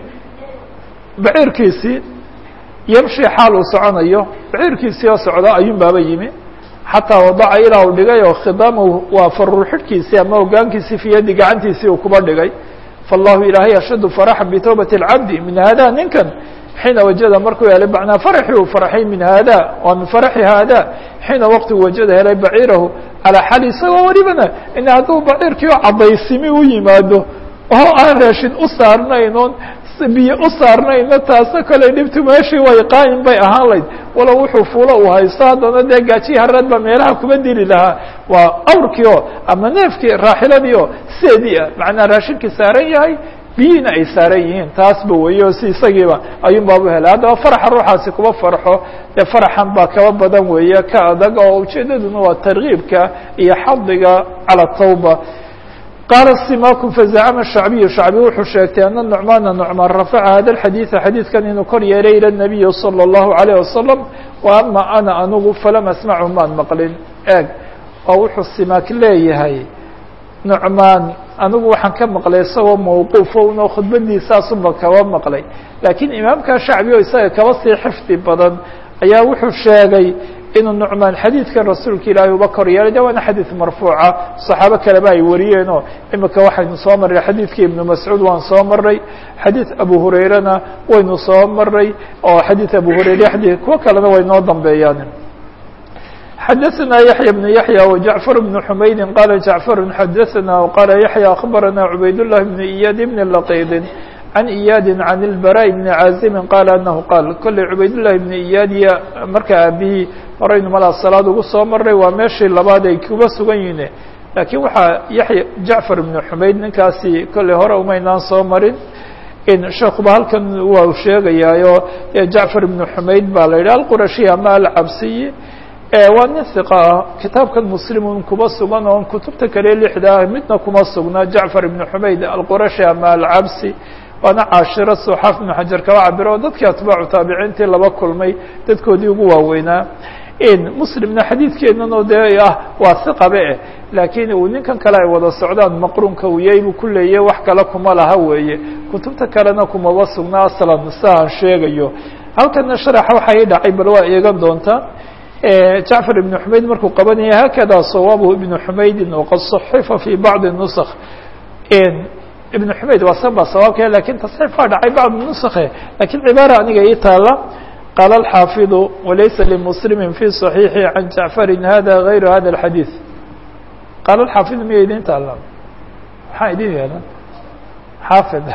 baciirkiisii yamshi xaal uu soconayo baciirkiisii oo socda ayuun baaba yimi xataa wadaca ilaa uu dhigay oo khidaamahu waa farur xidhkiisii ama hogaankiisii fi yadi gacantiisii uu kuba dhigay faallahu ilaahay ashaddu faraxan bitowbati اlcabdi min hada ninkan xiina wajada markuu helay macnaa faraxii uu farxay min hada waa min faraxi hada xiina waqti wajada helay baciirahu calaa xali isagoo welibana in hadduu baciirkii oo cadaysimi u yimaado oo aan raashin u saarnayn oon biyo u saarnayna taasna kale dhibtu meeshii way qaayin bay ahaan layd walow wuxuu fuulo uu haysto haddana dee gaajiyi haraad baa meelaha kuma dili lahaa waa awrkii oo ama neefkii raaxiladii oo seedii ah macnaa raashinkii saaran yahay biyihiina ay saaran yihiin taasba weeye oo si isagiiba ayuun baabu helay haddaba faraxa ruuxaasi kuma farxo dee faraxan baa kaba badan weeye ka adag oo ujeedaduna waa tarkiibka iyo xadiga cala tawba qaala simaku fazacama shacbiyu shacbi wuxuu sheegtay ana nucmaana nucmaan rafaca hada alxadiida xadiidkan inuu kor yeelay ila nabiyi salى اllahu alayh wasalam wa ama ana anugu falam asmachu maan maqlin eeg oo wuxuu simaak leeyahay nucmaan anigu waxaan ka maqlay isagoo mawquufo unoo khudbadiisaasunba kaba maqlay laakiin imaamka shacbi oo isaga kaba sii xifdi badan ayaa wuxuu sheegay inuu nucmaan xadiidkan rasuulka ilaahay uba kor yeelay de waana xadiid marfuuca saxaabo kaleba ay wariyeenoo imika waxaynu soo marray xadiidkii ibnu mascuud waan soo maray xadiid abu hurayrana waynu soo maray oo xadiid abu hurayre xadii kuwo kalena way noo dambeeyaan xadaثna yaحyى بن yaحyى وجaعفر بن حmaydi qala جaعفر xadaثna وqala yaحyى أخbarana عubayd للh بن إyاd بن لqيd عن إyاd عن البراء بن عازم qال أنه qال kolley cubayd للhi بن إyاd iyo marka aabihii horaynu malaa salaad ugu soo maray waa meeshii labaad ay kuba sugan yihiin lakiin waxaa yaحya jaعفر بن حmayd ninkaasi kolley hore umaynaan soo marin sheekuba halkan waa u sheegayaayo jaعفر بن حmayd baa la yidhah alquraشhi ama alcabsiyi waa nin hiqa ah kitaabkan muslimun kuba sugan oon kutubta kale lixda ah midna kuma sugna jacfar ibnu xumayd alqurashi ama alcabsi waana caashiro suxaaf ibnu xajar kaba cabiro oo dadkii atbaacu taabiciintii laba kulmay dadkoodii ugu waaweynaa muslimna xadiidkeenan oo dee ah waa hiqabe eh laakiin uu ninkan kale ay wada socdaan maqruunka uu yahay buu ku leeyahy wax kale kuma laha weeye kutubta kalena kumaba sugna aslan sida aan sheegayo halkana sharaxa waxa i dhacay bal waa eegan doontaa jacfar ibn xumayd markuu qabanaya hakada sawaabu ibnu xumaydin waqad صaxifa fi bacdi nusk ibn xumayd waa san baa sawaabka lakin tasxiif waa dhacay bacd nushe lakin cibaara aniga ii taala qaala alxaafiظu walaysa limuslimi fi صaxiixi can jacfari hada gayru hada اxadiiث qaala alxaafid miya idin taala maxaa idin yeelan xaafid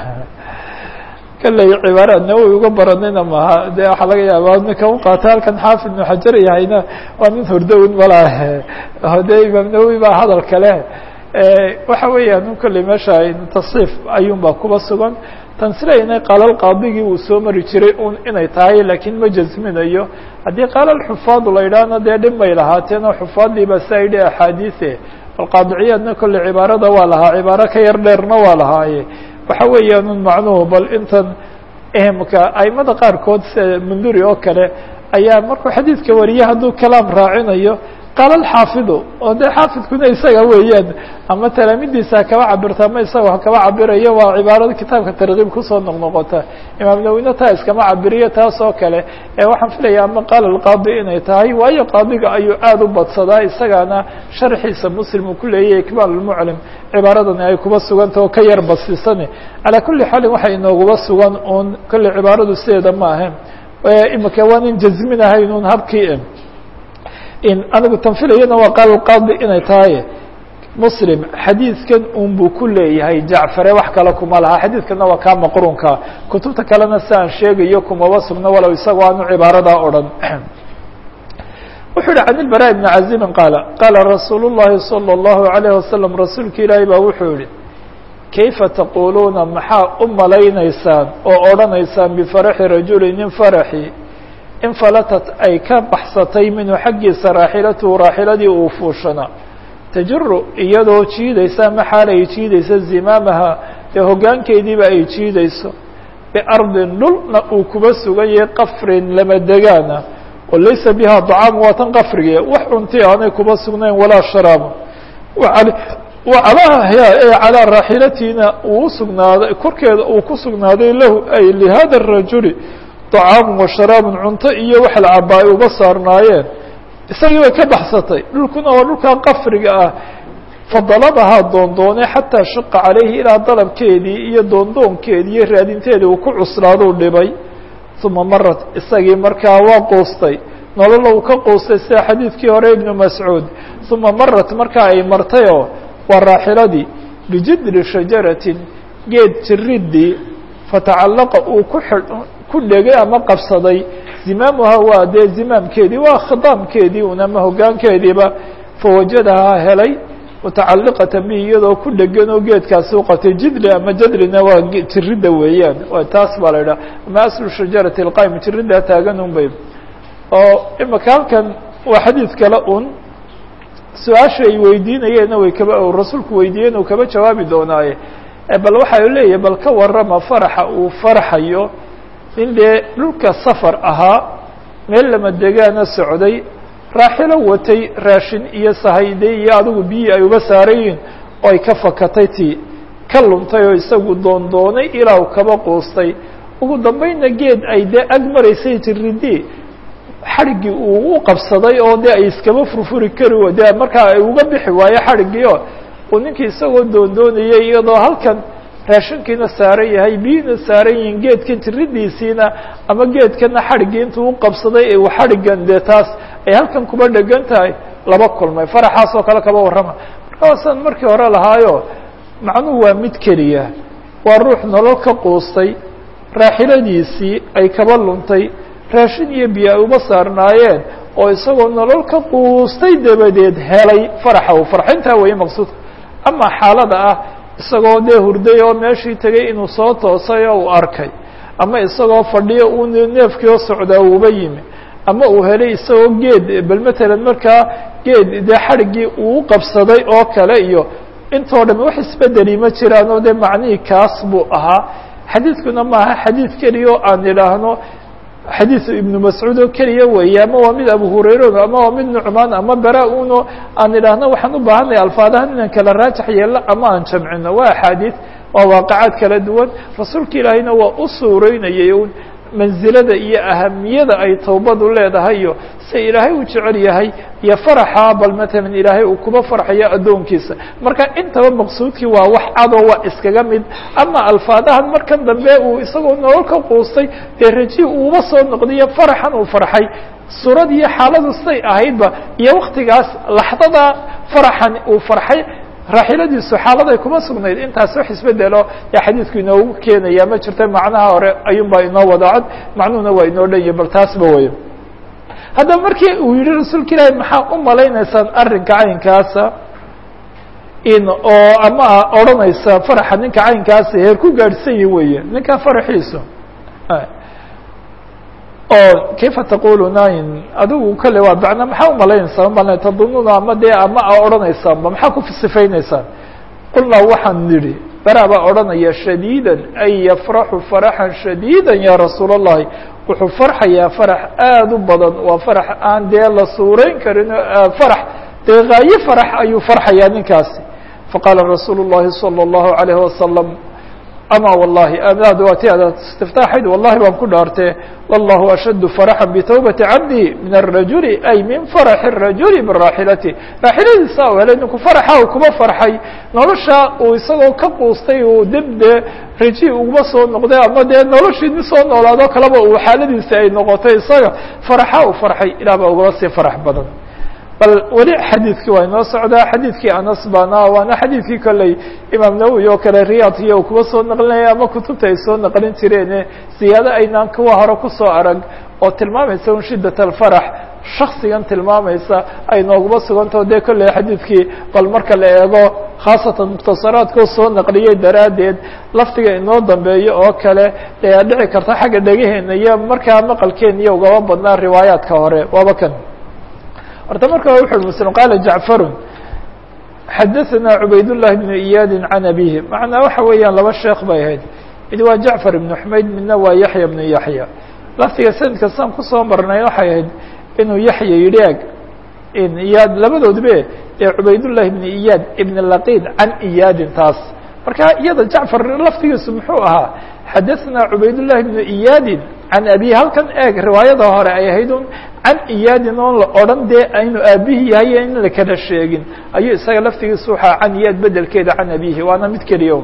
kalley cibaara nawowi uga baranayna maha de waxaa laga yaabaa ninka u qaata halkan xaafid ibnu xajar yahayna waa nin hordowin malaa de imaam nawowi baa hadal kale waxa weeyaan kolley meesha tasriif ayuun baa kuba sugan tansilayna qaalal qaadigii uu soo mari jiray un inay tahay laakiin ma jasminayo haddii qaalal xufaadu la yidhaahna dee dhib bay lahaateen oo xufaadii baa saa yidhi axaadiise alqaadiciyaadna kolley cibaarada waa lahaa cibaaro ka yar dheerna waa lahaaye waxa weeyaan un macnuhu bal intan mka aimada qaarkood sida munduri oo kale ayaa markuu xadiidka wariye hadduu kalaam raacinayo qaala alxaafidu oo dee xaafidkuna isaga weeyaan ama talaamidiisa kaba cabirta ama isaga ha kaba cabirayo waa cibaarada kitaabka tarkiib kusoo noqnoqota imaam nawine taa iskama cabiriyo taas oo kale ee waxaan filaya ama qaala alqaadi inay tahay waayo qaadiga ayuu aada u badsadaa isagaana sharxiisa muslim uu ku leeyahy ikmaal lmuclim cibaaradani ay kuba suganta oo ka yar basisane calaa kuli xaalin waxay inooguba sugan uun kolley cibaaradu sideeda ma ahayn imika waan in jazminahayn un habkii in anigu tanfilayana waa qaal qaadi inay tahay muslim xadiidkan un buu ku leeyahay jacfare wax kale kuma laha xadiidkana waa kaa maqrunka kutubta kalena si aan sheegayo kumaba sugno walow isagoo aanu cibaaradaa odhan wuxuu yihi can ilbara bni cazimin qaala qaala rasuul llahi salى اllahu alayh wasalam rasuulka ilaahi baa wuxuu yihi kayfa taquluuna maxaa u malaynaysaan oo odhanaysaan bifaraxi rajuli nin faraxi in falatat ay ka baxsatay minhu xaggiisa raaxilatuhu raaxiladii uu fuushana tajiru iyadoo jiidaysa ama xaal ay jiidayso zimaamaha ee hoggaankeediiba ay jiidayso biardin dhulna uu kuba suganyay qafrin lama degaana oo laysa biha dacaamu waa tan qafrige wax cunti aanay kuba sugnayn walaa sharaabu wacalaha ee calaa raaxilatiina uu usugnaaday korkeeda uu ku sugnaaday lahu ay lihada rajuli طacaamu wa sharaabun cunto iyo wax la cabaa ay uga saarnaayeen isagii bay ka baxsatay dhulkuna waa dhulkaa qafriga ah fadalabahaa doondoonay xataa shaqa calayhi ilaa dalabkeedii iyo doondoonkeedii iyo raadinteedii uu ku cuslaaduu dhibay uma marat isagii markaa waa quustay nolola uu ka quustay sida xadiidkii hore ibnu mascuud uma marat markaa ay martayoo waa raaxiladii bijidri shajaratin geed jiridii fatacallaqa uu ku xidh ku dhegay ama qabsaday zimaamuha waa dee zimaamkeedii waa khidaamkeedii un ama hoggaankeediiba fawajadahaa helay mutacalliqatan bihi iyadoo ku dhegan oo geedkaasi u qatay jidri ama jadrina waa jiridda weeyaan waa taas baa la idhaha ama aslu shajarati alqaym jiriddaa taagan un bay oo imaka halkan waa xadiid kale un su-aasha ay weydiinayeenna way kaba rasuulku weydiiyeen uu kaba jawaabi doonaaye bal waxa u leeyahay bal ka warrama faraxa uu farxayo in dee dhulka safar ahaa meel lama degaana socday raaxilo watay raashin iyo sahayday iyo adigu biyii ay uga saarayiin oo ay ka fakatay tii ka luntay oo isagu doondoonay ilaa u kaba quustay ugu dambaynna geed ay dee ag maraysay jiridii xadhiggii uu u qabsaday oo dee ay iskaba furfuri kari dee markaa ay uga bixi waayo xadhiggii oo uu ninkii isagoo doondoonayay iyadoo halkan raashinkiina saaran yahay biyina saaran yihiin geedkan jiridiisiina ama geedkana xadhiggii intuu u qabsaday ee uu xadhiggan dee taas ay halkan kuba dhegan tahay laba kulmay faraxaas oo kale kaba warrama marka waasaan markii hore lahaayo macnuhu waa mid keliya waa ruux nolol ka quustay raaxiladiisii ay kaba luntay raashin iyo biyo ay uba saarnaayeen oo isagoo nolol ka quustay dabadeed helay faraxa u farxintaa weeye maqsuudka ama xaalada ah isagoo dee hurday oo meeshii tegay inuu soo toosay oo uu arkay ama isagoo fadhiyo uu neefkii oo socdaa uuba yimi ama uu helay isagoo geed bal matalan markaa geed dee xadhiggii uu qabsaday oo kale iyo intoo dham wax isbedeli ma jiraan oo dee macnihii kaas buu ahaa xadiidkuna maaha xadiid keliya oo aan idhaahno xadiid ibnu mascuud oo keliya weeye ama waa mid abu hurayre ama waa mid nucmaan ama bara uno aan idhaahno waxaan u baahanaya alfaadahan inaan kala raajax yeelno ama aan jamcino waa axaadiid waa waaqacaad kala duwan rasuulka ilaahiyna waa u suureynayay un mansilada iyo ahamiyada ay towbadu leedahay iyo se ilaahay uu jecel yahay iyo faraxa bal matalan ilaahay uu kuba farxayo addoonkiisa marka intaba maqsuudkii waa wax cadoo waa iskaga mid ama alfaadahan markan dambe uu isagoo nolol ka quustay dee raji uuba soo noqdayo faraxan uu farxay suurad iyo xaaladu siday ahaydba iyo waktigaas laxdada faraxan uu farxay raaxiladiisu xaaladay kuma sugnayd intaas wax isbedelo yaa xadiidku inoogu keenaya ma jirta macnaha hore ayuun baa inoo wada cod macnuhuna waa inoo dhan yahy bal taasba wey haddaba markii uu yihi rasuulka ilaahi maxaa u malaynaysaan arrinka caynkaasa in oo ama odhanaysa faraxa ninka caynkaasa heer ku gaadhsan yi weeye ninka faraxiisu oo kayfa taquluna in adigu kale waa bacna maxaa umalaynaysaa mal tadununa ama dee ama a odhanaysaanba maxaa ku sifaynaysaan qulnaa waxaan nidhi bara baa odhanaya shadiida ay yafraxu faraxan shadiida ya rasuul اllahi wuxuu farxayaa farax aada u badan waa farax aan dee la suurayn karin farax dee haaye farax ayuu farxayaa ninkaasi faqaala rasuulu الlahi salى الlahu عalayه wasalam ama wallahi aad waati ad istiftaaxayd wallahi baan ku dhaartee wallahu ashaddu faraxa bitawbati cabdi min الrajuli ay min faraxi الrajuli biraaxilati raaxiladiisa u helay ninku faraxa uu kuma farxay nolosha uu isagoo ka quustay uu dib dee raji uguma soo noqday ama dee noloshii nin soo noolaado kaleba uu xaaladiisi ay noqotay isaga faraxa uu farxay ilah baa ugaba sii farax badan bal weli xadiidkii waa inoo socdaa xadiidkii anas baana waana xadiidkii kolley imaam nawowi oo kale riyaadkiya uu kuba soo naqlinaya ama kutubta ay soo naqlin jireene ziyaado aynaan kuwa hore kusoo arag oo tilmaamaysa un shiddat alfarax shaksigan tilmaamaysa ay nooguma sugantao dee kolley xadiidkii bal marka la eego khaasatan mukhtasaraadkoo soo naqliyey daraaddeed laftiga inoo dambeeyo oo kale ee dhici karta xagga dhegaheena iyo markaa maqalkeeniyo ugaba badnaa riwaayaadka hore waaba kan horta marka wuxu ui mslim qaala jacfaru xadaثana cubayd الlahi bnu iyaadi can abihi macnaa waxa weeyaan laba sheekh bay ahayd mid waa jacfar ibnu xumayd midna waa yaxya bnu yaxya laftiga sanadka saan kusoo marnay waxay ahayd inuu yaxya yidhi eg iyaad labadoodbe ee cubaydullahi ibn iyaad ibn laqid can iyaadin taas marka iyada jacfar laftigiisu muxuu ahaa xadaثna cubaydullahi bnu iyaadin can abihi halkan eeg riwaayada hore ay ahayd un can iyaadin oon la odhan dee aynu aabihii yahay in la kala sheegin ayuu isaga laftigiisu waxaa can iyaad bedelkeeda can abihi waana mid keliya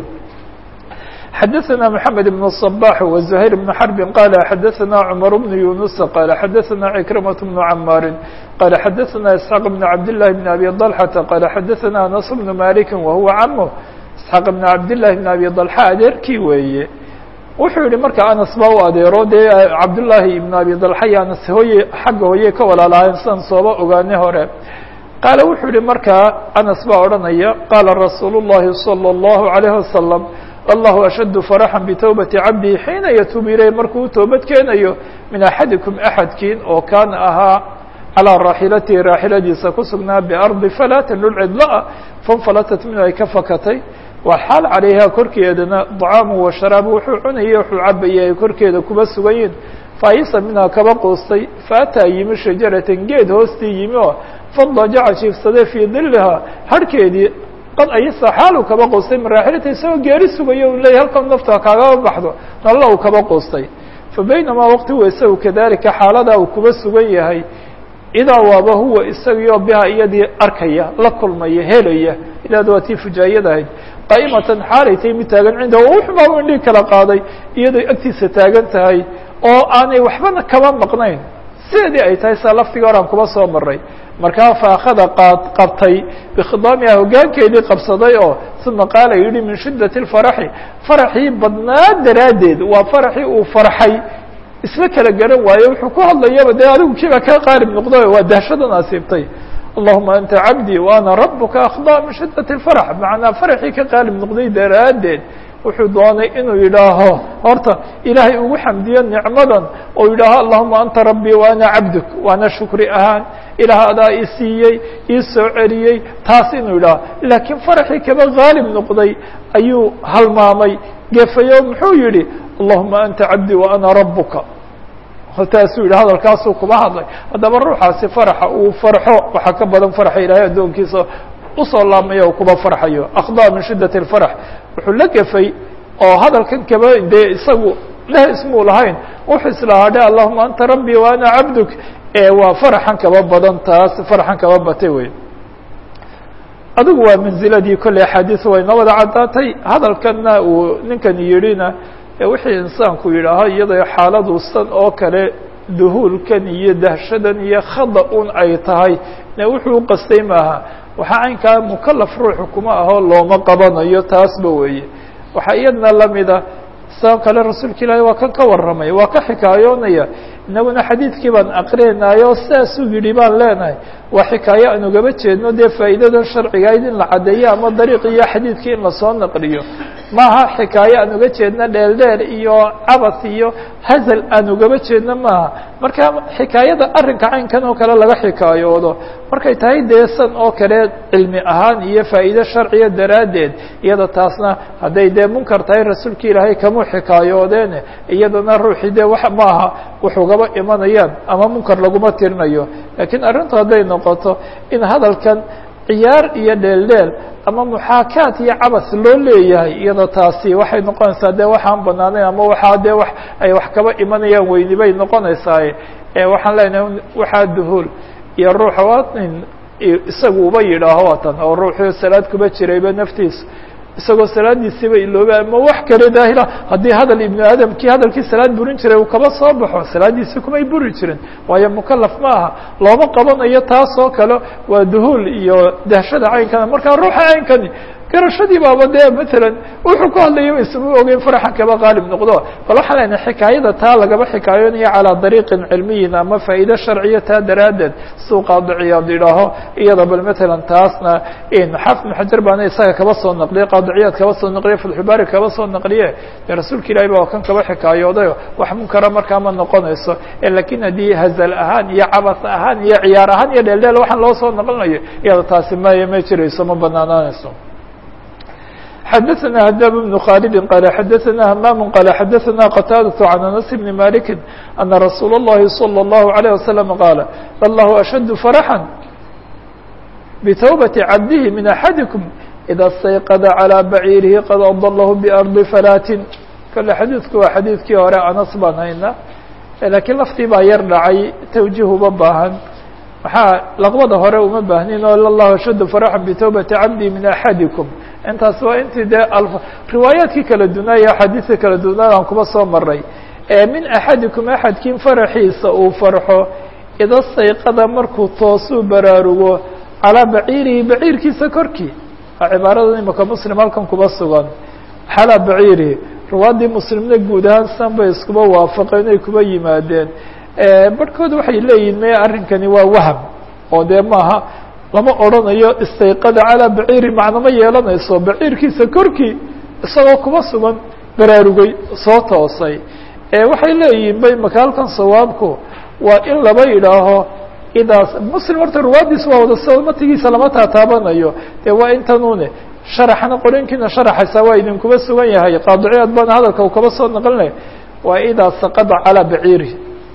xadaثna mحamed بن الصباح وزهير بن حرب qال xadaثna cمر بن يuنuس qال xadaثna عكرمة بن عmاr qال xadaثna اسحاq بن عبدالله بن أbي طلحة qال xadaثna أنس بن مالك وهuوa cmه اسحاq بن عبداللahi بن أbي طلحة adeerkii weeye wuxuu yihi marka anas ba u adeero dee cabdullaahi ibn abi dalxa iyo anas hooye xagga hooye ka walaalahayn sidan sooba ogaane hore qaala wuxuu yihi markaa anas baa odhanaya qaala rasuulu الlahi salى الlahu عalayه wasalam allahu ashaddu faraxan bitowbati cabdihi xiina yatuub ileyh markuu toobad keenayo min axadikum axadkiin oo kaana ahaa calىa raaxilatihi raaxiladiisa ku sugnaa biardi falaatin dhul cidla-a fanfalatat minhu ay ka fakatay waxaal calayha korkeedana dacaamu wa sharaabu wuxuu cunayay wuxuu cabayay ay korkeeda kuba sugan yihin faayisa minhaa kaba quustay faataa yimi shajaratan geed hoostii yimi oo fadajaca jiifsaday fii dilihaa harhkeedii qad ayasa xaalu kaba quustay maraaxilata isagoo geeri sugayo u leeyay halkan nafta kaagaba baxdo nalla uu kaba quustay fa baynamaa waqti huwa isagu kadalika xaaladaa uu kuba sugan yahay idaa waaba huwa isagioo biha iyadii arkaya la kulmaya helaya ilaada waa tii fujaayad ahayd qaa'imatan xaalay tay mid taagan cinda wuxumaa u indhii kala qaaday iyadoo agtiisa taagan tahay oo aanay waxbana kaba maqnayn sideedii ay tahay saa laftiga horaan kuba soo maray markaa faakada qaad qabtay bikhidaamiha hoggaankeedii qabsaday oo uma qaala yidhi min shiddati lfaraxi faraxii badnaa daraaddeed waa faraxii uu farxay isla kala garan waayo wuxuu ku hadlayaba dee adigu kiiba kaa qaalib noqdo waa dahshadan asiibtay allahuma anta cabdii wa ana rabuka akhda min shiddati اlfarax macnaa faraxii ka qaalib noqday daraaddeed wuxuu doonay inuu yidhaaho horta ilaahay ugu xamdiyo nicmadan oo yidhaaho allahuma anta rabbii wa ana cabduk waana shukri ahaan ilaah adaa i siiyey ii soo celiyey taas inuu yidhaaho laakiin faraxii kaba qaalib noqday ayuu halmaamay gefayo muxuu yihi allahuma anta cabdii wa ana rabuka taasuu yidhi hadalkaasuu kuba hadlay haddaba ruuxaasi faraxa uu farxo waxaa ka badan farxa ilaahay addoonkiisa usoo laabmaya kuba farxayo akhdaa min shiddati اlfarax wuxuu la gefay oo hadalkan kaba dee isagu leh ismuu lahayn wuxuu islahaa dhe allahuma anta rabbii wa ana cabduk ee waa faraxan kaba badan taas faraxan kaba batay wey adigu waa manziladii kolley axaadiis way noo wada caddaatay hadalkanna uu ninkani yidhina wixii insaanku yidhaaho iyadoo xaaladu san oo kale duhuulkan iyo dahshadan iyo khada un ay tahay ne wuxuu uqastay maaha waxaa caynkaa mukalaf ruuxu kuma aho looma qabanayo taasba weeye waxaa iyadna lamida sao kale rasuulka ilaahi waa kan ka warramaya waa ka xikaayoonaya inaguna xadiidkii baan aqrinayoo sidaasuu yidhi baan leenahay waa xikaayo aan ugaba jeedno dee faa'iidadan sharcigayd in la caddeeyo ama dariiq iyo xadiidkii in lasoo naqliyo maaha xikaayo aan uga jeedno dheeldheer iyo cabas iyo hazal aan ugaba jeedno maaha marka xikaayada arrinka caynkan oo kale laga xikaayoodo markay tahay deesan oo kale cilmi ahaan iyo faa'iide sharciya daraaddeed iyada taasna hadday dee munkar tahay rasuulka ilaahay kamuu xikaayoodeene iyadana ruuxii dee wax maaha wuxugaba imanayaan ama munkar laguma tirinayo laakiin arrintu hadday noqoto in hadalkan ciyaar iyo dheeldheel ama muxaakaat iyo cabas loo leeyahay iyadoo taasi waxay noqonaysaa dee waxaan banaanayn ama waxaa dee wax ay wax kaba imanayaan weyni bay noqonaysaa waxaan leenahay waxaa duhuul iyo ruuxa waa in isagu uba yidhaaho watan oo ruuxuu salaad kuba jirayba naftiisa isagoo salaadiisiiba ilooba ama wax kale daahila haddii hadal ibnu aadamkii hadalkii salaad burin jiray uu kaba soo baxo salaadiisi kumay buri jirin waayo mukalaf ma aha looma qabanayo taas oo kale waa duhuul iyo dahshada caynkana markaa ruuxa caynkani garashadii baaba dee matalan wuxuu ku hadlaya isma ogeyn faraxan kaba qaalib noqdo bal waxaan leenahay xikaayada taa lagaba xikaayoonayo calaa dariiqin cilmiyin ama faa'iide sharciya taa daraaddeed suu qaadiciyaad idhaaho iyada bal matalan taasna xaafid ibn xajar baana isaga kaba soo naqliye qaadiciyaad kaba soo naqliye fatxubaari kaba soo naqliye dee rasuulka ilahi ba kan kaba xikaayoodayo wax munkara markaa ma noqonayso lakiin haddii hazal ahaan iyo cabas ahaan iyo ciyaar ahaan iyo dheeldheel waxaan loo soo naqlinayo iyada taasi ma ma jirayso ma banaanaanayso xdثna hdاb بن khالد qال xdثna hmام qال xdثna qتاadة عن أنس بن مالك أنa رsuuل الlahi صلى الله عليه وسلم qاaل الله أشhد فرحا بتوبة cabdه من أحadiكم إdا اsتayqd عlى bعيirhi qad أضله بأرضi فlاtin kale xadiidku waa xadiidkii hore anas baan hayna lakiin laftii baa yar dhacay twجih uma baahan maxaa laqbada hore uma baahnin oo الله أشhد فرحا بتوبة cabdي من أحadiكم intaas waa intii dee riwaayaadkii kala dunaa iyo axaadiista kala dunaa aan kuba soo maray min axadikum axadkiin faraxiisa uu farxo ida sayqada markuu toosuu baraarugo calaa baciirihi baciirkiisa korkii waa cibaarada imaka muslim halkan kuba sugan xalaa baciirihi riwaadii muslimna guud ahaan san bay iskuba waafaqeen ay kuba yimaadeen barhkood waxay leeyihin me arrinkani waa waham oo dee maaha lama odrhanayo istayqada calaa baciiri macnama yeelanayso baciirkiisa korkii isagoo kuba sugan baraarugay soo toosay waxay leeyihin bay makaalkan sawaabku waa in laba yidhaaho idaas muslim horta ruwaadiis waa wada sida matigiisa lama taataabanayo dee waa intanune sharaxna qorinkiina sharaxaysaa waa idinkuba sugan yahay qaadiciyaad baana hadalka u kaba soo naqlinaya waa idaa saqada calaa baciiri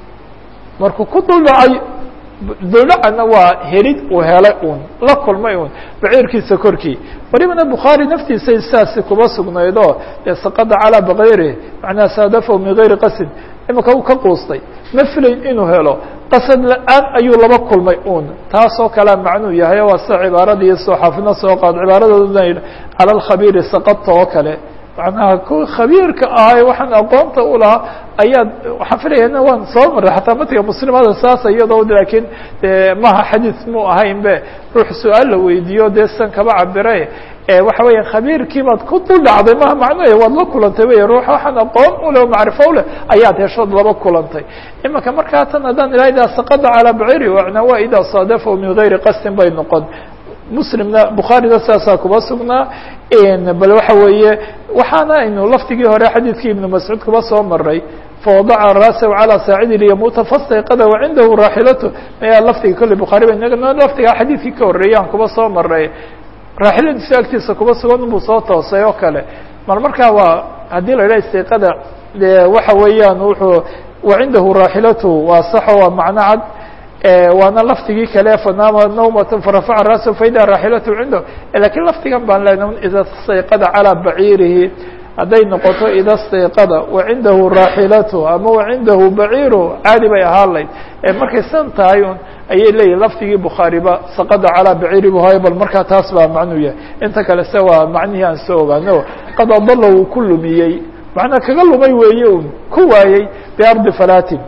markuu ku duldhacay duldhacana waa helid uu helay un la kulmay un baciirkiisa korkii walibana bukhaari naftiisay sidaasi kuba sugnaydo dee saqada calaa bakayri macnaha saadafahu min gayri qasid imika uu ka quustay ma filayn inuu helo qasad la-aan ayuu laba kulmay un taasoo kalea macnuu yahay waa sida cibaarada iyo soo xaafidna soo qaad cibaaradooduna cala alkhabiiri saqadta oo kale macnaha ku khabiirka ahay waxaan aqoonta u lahaa ayaad waxaan filayana waan soo maray xataa matiga muslimada saas iyadoo laakiin de maha xadiid mu ahayn be ruux su-aal la weydiiyo dee san kaba cabire waxa weya khabiirkii baad ku dul dhacday maha macnoya waad la kulantay wey ruux waxaan aqoon uleh o macrifo uleh ayaad heshood laba kulantay imika markaa tan haddaan ilaha idaa saqada calaa baciri wana waa idaa saadafahu min gayri qasdin bay noqon muslimna bukhaarina sidaasaa kuba sugnaa bal waxa weeye waxaana aynu laftigii hore xadiidkii ibnu mascuud kuba soo maray fawadaca raasahu calaa saacidi liyamuuta fastayqada wacindahu raaxilatu maya laftiga kolley bukhaari ba laftigaa xadiidkii ka horreeyaan kuba soo maray raaxiladiisu agtiisa kuba sugan buu soo toosay oo kale mar markaa waa haddii la idhaha istayqada de waxa weeyaan wuxuu wacindahu raaxilatu waa saxo waa macno cad waana laftigii kale fanaama nawmata farafaca ra'sahu faida raaxilatu cindahu lakiin laftigan baan leenahay ida stayqada calaa baciirihi hadday noqoto ida stayqada wacindahu raaxilatu ama wacindahu baciiru caadi bay ahaan layd markay san tahay un ayay leeyihin laftigii bukhaariba saqada calaa baciiri bu hayo bal markaa taas baa macnuu yahay inta kale se waa macnihii aan soo ogaano qad adala uu ku lumiyey macnaa kaga lumay weeye un ku waayey biardi falatin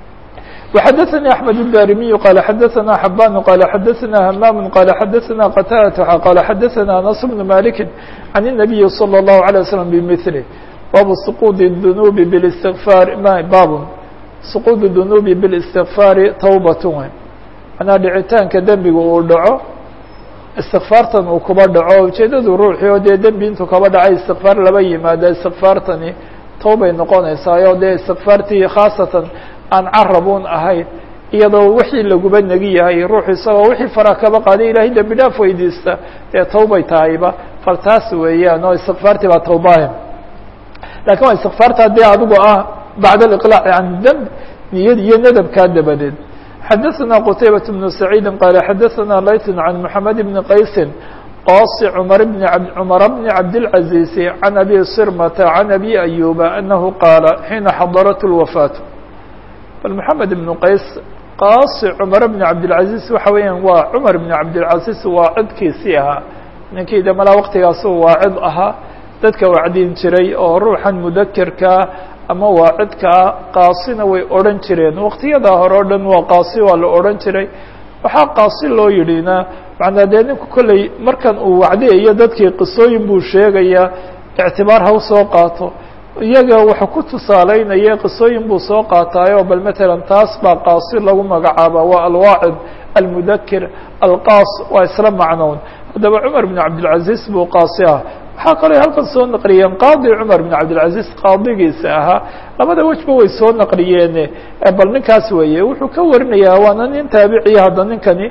وxdثnي أحمد الداrمي qال xdثnا حبان qال xdثnا همام qال xdثnا qتادة qال xdثnا أنس بن مالك عن النبي صلى الله عليه وسلم بمثله bab سقوط الذنوب بالاستغفاar bab سقوط الذنوب بالاستغفاar توبة manaa dhicitaanka dembiga uu dhaco istikfaartan uu kuba dhaco ujeedadu ruuxii oo dee dembi intuu kaba dhacay istikfaar laba yimaada istikfaartani towbay noqonaysaayo dee istikfaartii khaasatan aan carabun ahayn iyadoo wixii laguba negi yahay ruuxu isagoo wixii fara kaba qaaday ilaahay dembi dhaaf weydiista dee towbay tahayba fal taas weeyaan oo istikfaartii baa towbaahe lakin waa istikfaarta dee adigu ah bacd aliqlaac can demb niyad iyo nadabkaa dabadeed xadaثna qtaybaة بن سacيidi qala xadaثna layt can mحamed بn qaysi qاsi cmar bn cmar bn cabdالعaزيز can abi sirmta can abi أyuba anahu qaala xiina xadarat الwafaaة bal mحamed بn qays qاsi cmar bn cabdالعaزيز waxa weeyaan waa cmar bn cabdالعaزيز waa cidkiisii ahaa ninkii de malaa waqtigaasu waa cid ahaa dadka wacdin jiray oo ruuxan mudakerkaa ama waa cidkaa qaasina way odhan jireen waqtiyadaa hore o dhan waa qaasi waa la odhan jiray waxaa qaasi loo yidhina macnaa dee ninku kolley markan uu wacdiyayo dadkii qisooyin buu sheegayaa ictibaar ha u soo qaato iyaga waxa ku tusaaleynaya qisooyin buu soo qaataayo bal matalan taas baa qaasi lagu magacaaba waa alwaacid almudakir alqaas waa isla macnown haddaba cumar bn cabdilcaziz buu qaasi ah waxaa kaloo halkan soo naqliyeen qaadi cumar bn cabdilcaziz qaadigiisa ahaa labada wejba way soo naqliyeene bal ninkaas weeye wuxuu ka warinayaa waana nin taabiciya hadda ninkani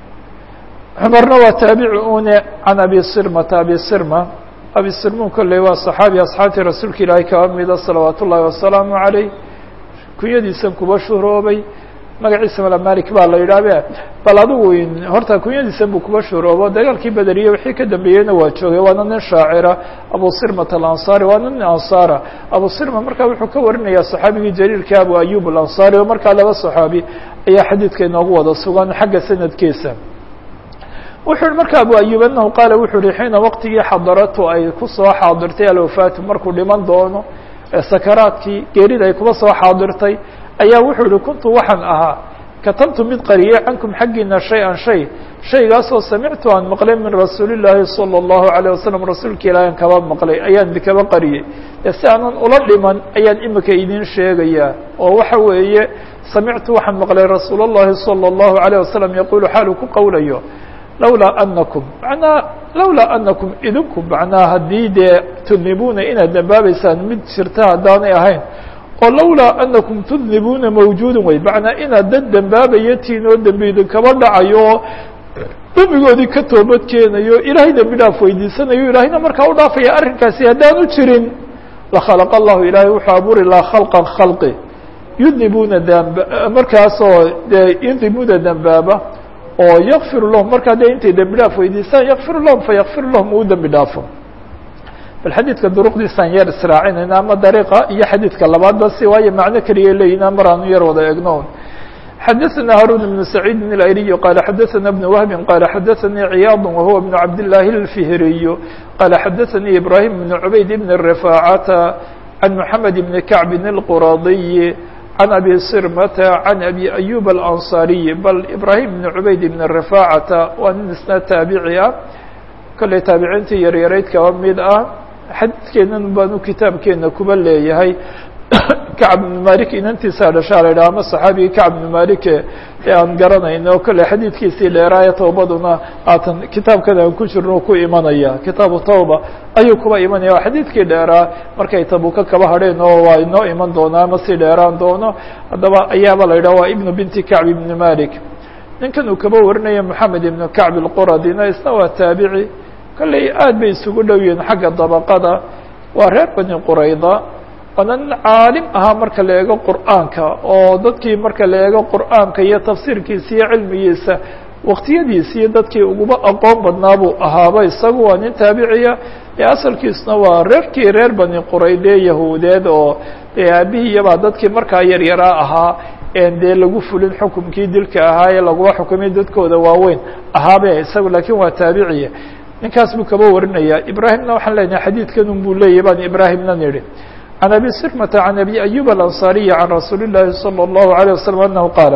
cumarna waa taabici une can abi sirmata abi sirma abi sirmun kolley waa saxaabi asxaabtii rasuulka ilaahay kaba mida salawaat ullaahi wasalaamu caleyh kunyadiisan kuba shuhroobay magaciisa mala malik baa la yidhahbe bal adigu horta kunyadiisan buu kuba shuhroobo dagaalkii bederiye wixii ka dambeeyeyna waa joogay waana nin shaacira abu sirmat alansari waana nin ansaara abu sirma markaa wuxuu ka warinayaa saxaabigii jaliilka abu ayub alansari oo markaa laba saxaabi ayaa xadiidka inoogu wada sugan xagga sanadkiisa wuxuu yihi marka abu ayub anahu qaala wuxuu yihi xiina waqtigii xadaratu ay kusoo xaadirtay alwafaatu markuu dhiman doono ee sakaraadkii geerida ay kuba soo xaadirtay ayaa wuxuu yihi kuntu waxaan ahaa katabtu mid qariyey cankum xaggiina shay-an shay shaygaasoo samictu aan maqlay min rasuuli llaahi salى اllahu alayه wasalam rasuulka ilaahi aan kaba maqlay ayaan idikaba qariyey ee si aanan ula dhiman ayaan imika idin sheegayaa oo waxa weeye samictu waxaan maqlay rasuul اllahi salى اllahu alayه wasalam yaqulu xaaluu ku qowlayo lawlaa anakum manaa lawlaa anakum idinku macnaa haddii dee tudnibuuna inaad dambaabeysaan mid jirta haddaanay ahayn oo lawlaa anakum tudnibuuna mawjuudun wey macnaa inaad dad dembaabayo tiin oo dembi idinkaba dhacayo oo dembigoodii ka toobad keenayo ilaahay dembi dhaaf weydiisanayo ilaahayna markaa u dhaafaya arrinkaasi haddaanu jirin lakhalaq allahu ilaahay wuxuu abuuri lahaa khalqan khalqi yudnibuuna damba markaasoo dee yudnibuuna dembaaba oo yakfir lahum markaa dee intay dembi dhaaf weydiisaan yakfir lahum fayakfir lahum uu dembi dhaafo bal xadiidka duruqdiisaan yar israacinayna ama dariiqa iyo xadiidka labaadba si waayo macno keliya leeyina mar aanu yar wada egno xadaثna haruun بن سacيid الأyriي qala xadaثna بن wهbi qala xadaثanii ciyاad wahuwa بن cabdالlahi الfihriy qala xadaثanii ibrahim بن cubayd بn الرفاacata عan mحamed بn كacb الquradiي عن أbي sirmة عن أbي أyub الأnصاriي bal ibrahim بن cubayd بn الرفاacata waa nin isna taabici ah kolley taabiciintii yaryarayd kaba mid ah xadiidkeenan baanu kitaabkeena kuba leeyahay kacb ibnu malik inantiisaa dhashaa la yidhaha ama saxaabigii kacb ibnu malik ee aan garanayno kolley xadiidkiisii dheeraaya towbaduna haatan kitaabkan aan ku jirno ku imanaya kitaabu tawba ayuu kuba imanaya waa xadiidkii dheeraa markay tabuka kaba hadheen oo waa inoo iman doonaa ama si dheeraan doono haddaba ayaaba la yidhaha waa ibnu binti kacb ibni malik ninkan uu kaba warinaya moxamed ibnu kacb ilquradina isna waa taabici kolley aad bay isugu dhow yihiin xagga dabaqada waa reer bani qurayda waana nin caalim ahaa marka la eego qur'aanka oo dadkii marka la eego qur'aanka iyo tafsiirkiisa iyo cilmigiisa waqtiyadiisi iyo dadkii uguba aqoon badnaa buu ahaaba isagu waa nin taabiciya ee asalkiisna waa reerkii reer bani qurayde yahuudeed oo dee aabihiyabaa dadkii markaa yaryaraa ahaa en dee lagu fulin xukumkii dilka ahaa ee lagula xukumay dadkooda waaweyn ahaabe isagu laakiin waa taabiciya ninkaas buu kaba warinaya ibrahimna waxaan leenahay xadiidkan un buu leeyahy baan ibrahimna nidhi can abi sirmata can abi ayub alanصariyi can rasuuli llaahi salى اllahu عalيه wasalam anahu qaala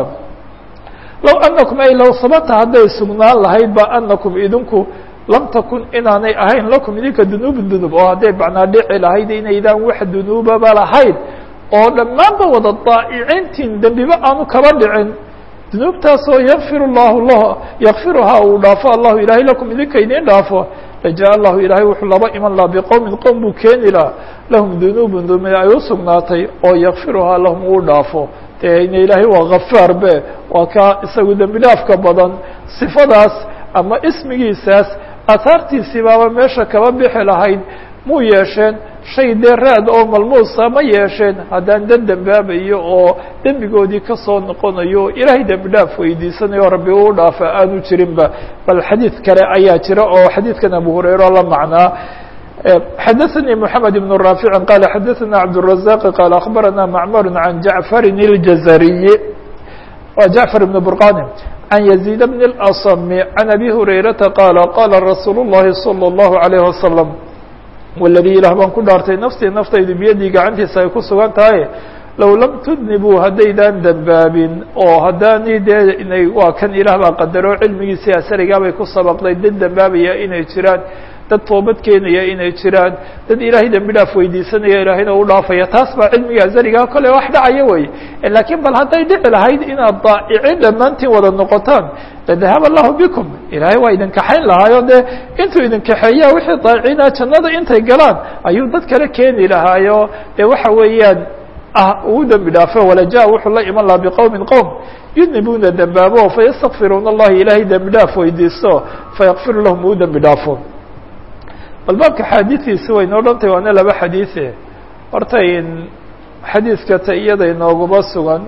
low anakum ay low sabata hadday sugnaan lahayd ba anakum idinku lam takun inaanay ahayn lakum idinka dunuubu dunub oo hadday macnaa dhici lahayd inaydaan wax dunuubaba lahayd oo dhammaanba wada daa'icintiin dembiba aanu kaba dhicin dunuubtaasoo yakfir llahu lah yakfiruhaa uu dhaafo allahu ilahay lakum idinka idin dhaafo laja allahu ilaahay wuxuu laba iman laha biqowmin qowm buu keeni laha lahum dunuubun dumi ay u sugnaatay oo yakfiruhaa lahum uu dhaafo dee ina ilaahay waa kafaar be waa ka isagu dembi dhaafka badan sifadaas ama ismigiisaas aahaartiisii baaba meesha kaba bixi lahayd muu yeesheen shay dee raad oo malmuusa ma yeesheen haddaan dad dembaabayo oo dembigoodii kasoo noqonayo ilaahay dembi dhaaf weydiisanayo rabbi uu dhaafa aanu jirinba bal xadiid kale ayaa jira oo xadiidkan abu hurayra la macnaa xadaثnي محamed بن رافع qال xadaثna cبدالرزاq qال أخbarana معmر عan جaعفr الجزري wa جaعفر بن برقاn عن يزيد بن الأصم عن أbي هريرةa qال qاla رasuuل اللhi صلى الله عليه وسلم والdي ilah baan ku dhaartay nafsii naftaydu biyadii gacantiisa ay ku sugan tahay low lam tudnibuu haddaydaan dembaabin oo haddaani dee inay waa kan ilaah baa qadaro cilmigiisii asarigaabay ku sabaqday dad dembaabaya inay jiraan dad toobad keenaya inay jiraan dad ilaahay dembi dhaaf weydiisanaya ilaahayna u dhaafaya taas baa cilmiga azarigaa kole wax dhacaya wey laakiin bal hadday dhici lahayd inaad daa'icin dhammaantiin wada noqotaan ladahab allahu bikum ilaahay waa idin kaxayn lahaayo dee intuu idin kaxeeya wixii daa'icina jannada intay galaan ayuu dad kale keeni lahaayo dee waxa weeyaan ah ugu dembi dhaafo walaja wuxuu la iman lahaa biqowmin qowm yudnibuuna dembaabo fayastakfiruuna allahi ilaahay dembi dhaaf weydiisto fayakfiru lahum uu dembi dhaafo bal baabka xaadiidiisi way noo dhantay waana laba xadiise horta in xadiiska ta iyada inooguma sugan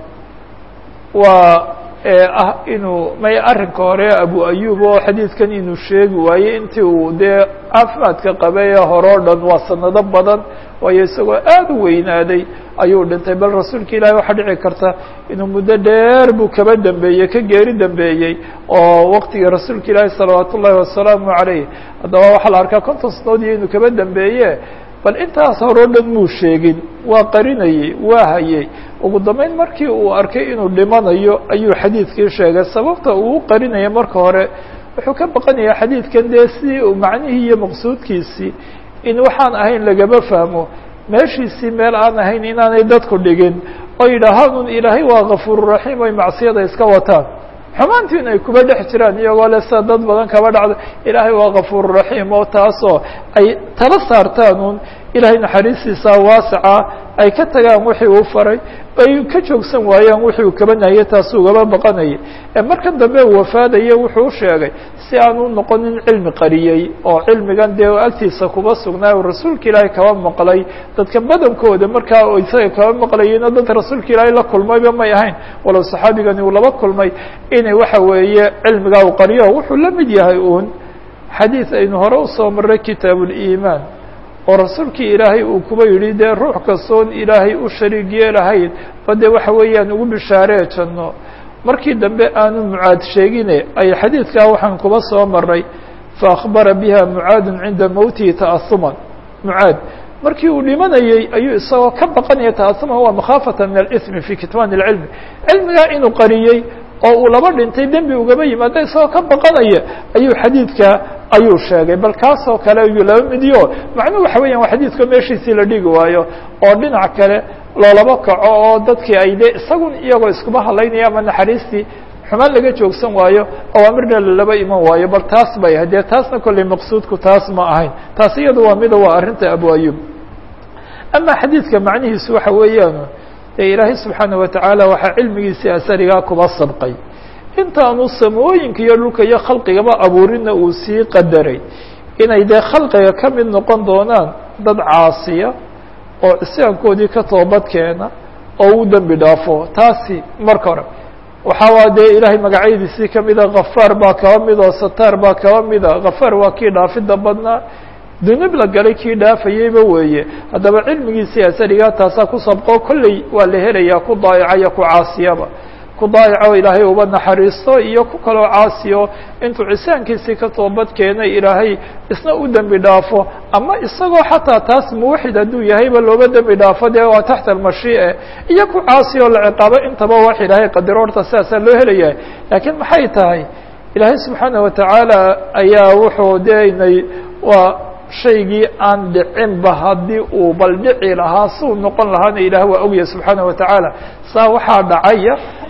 waa ah inuu may arrinka hore abu ayub oo xadiidkan inuu sheegi waaye intii uu dee caafimaadka qabay ee hore o dhan waa sanado badan waayo isagoo aada u weynaaday ayuu dhintay bal rasuulka ilahi waxaa dhici karta inuu muddo dheer buu kaba dambeeyey ka geeri dambeeyey oo waqtigii rasuulka ilaahi salawaat ullahi wasalaamu calayh haddaba waxaa la arkaa konton sanood iyo inuu kaba dambeeye bal intaas hore o dhan muu sheegin waa qarinayey waa hayey ugu dambeyn markii uu arkay inuu dhimanayo ayuu xadiidkii sheegay sababta uu u qarinaya marka hore wuxuu ka baqanayaa xadiidkan dee si uu macnihii iyo maqsuudkiisii in waxaan ahayn lagaba fahmo meeshiisii meel aan ahayn inaanay dadku dhigin oo yidhaahaan ilaahay waa kafuururaxiim oy macsiyada iska wataan xumaantiin ay kuba dhex jiraan iyagoo le sida dad badan kaba dhacda ilaahay waa kafuururaxiim oo taasoo ay tala saartaan un ilaahay naxariistiisa waasica ay ka tagaan wixii uu faray ay ka joogsan waayaan wixii uu kaba nahiyey taasuu gaba baqanayay markan dambe uu wafaadaya wuxuu u sheegay si aan u noqonin cilmi qariyey oo cilmigan dee agtiisa kuba sugnaa o rasuulka ilaahay kaba maqlay dadka badankooda markaa isaga kaba maqlayeyna dad rasuulka ilaahay la kulmayba may ahayn walow saxaabigani uu laba kulmay inay waxa weeye cilmigaa u qariyo wuxuu la mid yahay uun xadiid aynu hore usoo maray kitaab uliimaan oo rasuulkii ilaahay uu kuba yidhi dee ruux kastoon ilaahay u shariig yeelahayn ba dee waxa weeyaan ugu bishaaree janno markii dambe aanu mucaad sheegine ay xadiidkaa waxaan kuba soo maray faakbara biha mucaadun cinda mowtihi ta'asuman mucaad markii uu dhimanayey ayuu isagoo ka baqanaya ta'asuman waa makhaafata min alismi fi kitmaan اlcilmi cilmigaa inuu qariyey oo uu laba dhintay dembi ugaba yimaado isagoo ka baqanaya ayuu xadiidka ayuu sheegay bal kaasoo kale ayuu laba midiyo macnuhu waxa weeyaan waa xadiidka meeshiisii la dhigi waayo oo dhinac kale loolaba kaco oo dadkii ay de isagun iyagoo iskuba hadlaynaya ama naxariistii xumaan laga joogsan waayo awaamirna lalaba iman waayo bal taas bay ahayd dee taasna kolley maqsuudku taas ma ahayn taas iyadu waa mida waa arrinta abu ayub ama xadiidka macnihiisu waxa weeyaan dee ilaahay subxaana watacaala waxaa cilmigiisii asarigaa kuba sabqay intaanu samooyinka iyo dhulka iyo khalqigaba abuurina uu sii qadaray inay dee khalqiga ka mid noqon doonaan dad caasiya oo isyaankoodii ka toobad keena oo u dembi dhaafo taasi marka hore waxaa waa dee ilaahay magacyadiisii kamida kafaar baa kaba mid oo sataar baa kaba mida kafaar waa kii dhaafida badnaa dunub la galay kii dhaafayeyba weeye haddaba cilmigiisii asarigaa taasaa ku sabqo kolley waa la helayaa ku daayaca iyo ku caasiyaba ku daayaco ilaahay uba naxariisto iyo ku kaloo caasiyo intuu cisaankiisii ka toobad keenay ilaahay isna u dembi dhaafo ama isagoo xataa taas muwaxid hadduu yahayba looba dembi dhaafo dee waa taxta almashiice iyo ku caasiyo la ciqaabo intaba wax ilaahay qadiro horta sidaasaa loo helayaa laakiin maxay tahay ilaahay subxaana watacaala ayaa wuxuu deenay waa shaygii aan dhicinba haddii uu bal dhici lahaa siuu noqon lahaana ilaah waa ogyahay subxaana watacaala saa waxaa dhacaya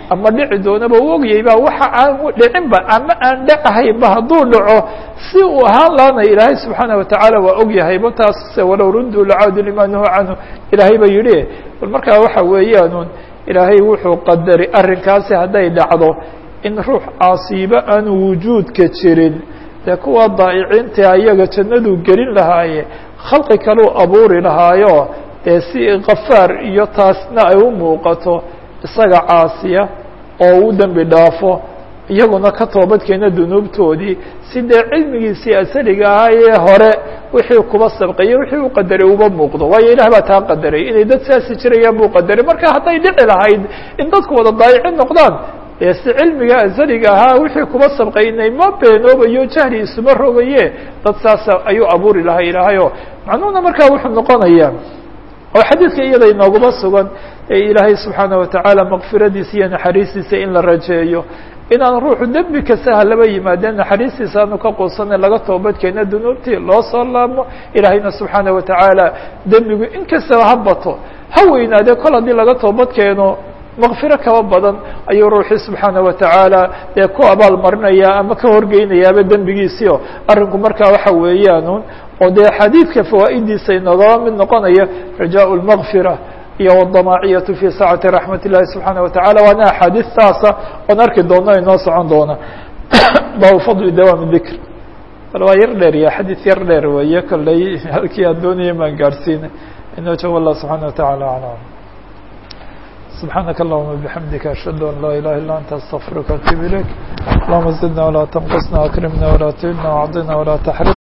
ama dhici doonaba u ogyay ba waxa aan dhicinba ama aan dhacahaynba hadduu dhaco si uu ahaan laana ilaahay subxaana watacaala waa ogyahayba taas walow runduu lacaadu lima nuhu canhu ilaahay ba yidhi bal markaa waxa weeyaan ilaahay wuxuu qadaray arrinkaasi hadday dhacdo in ruux caasiibo aanu wujuudka jirin dee kuwa daa'iciinta ayaga jannaduu gelin lahaaye khalqi kaleu abuuri lahaayo dee si kafaar iyo taasna ay u muuqato isaga caasiya oo u dembi dhaafo iyaguna ka toobadkeena dunuubtoodii si dee cilmigiisii asaliga ahaa ee hore wixii kuba sabqaye wixii u qadaray uba muuqdo waayo ilaah baa taa qadaray inay dad saasi jirayaan buu qadaray marka hadday dhici lahayd in dadku wada daayicin noqdaan dee si cilmiga asaliga ahaa wixii kuba sabqaynay ma beenoobayo jahli isuma rogaye dad saasa ayuu abuuri lahaa ilaahayo macnuhuna markaa wuxuu noqonayaa oo xadiidka iyada inooguma sugan ee ilaahay subxaana watacaala makfiradiisa iyo naxariistiisa in la rajeeyo inaan ruuxu dembi kasta halaba yimaadeen naxariistiisa aanu ka quusana laga toobadkeena dunuubtii loo soo laabmo ilaahayna subxaana watacaala dembigu in kastaba ha bato ha weynaadee kol haddii laga toobad keeno makfiro kaba badan ayuu ruuxii subxaana watacaala dee ku abaal marinaya ama ka horgeynayaaba dembigiisio arrinku markaa waxa weeyaan oo dee xadiidka fawaa'idiisa inagaba mid noqonaya rajaaء الmakfira iyo wالdamaaciyatu fi saacati raxmat الlahi subxaana wataعala waana axaadiistaasa oon arki doono inoo socon doona baabu fadli dawaam dikr bal waa yar dheer ya xadiid yar dheer weeye kolley halkii aan doonaya maan gaadhsiina inoo joogo allah subxaana wataعala aclam سبحانك اللهم وبحمدك أشهد أن لا إله إلا أنت أستغفرك وأتوب إليك اللهم زدنا ولا تنقصنا وأكرمنا ولا تهنا وأعطنا ولا تحرمنا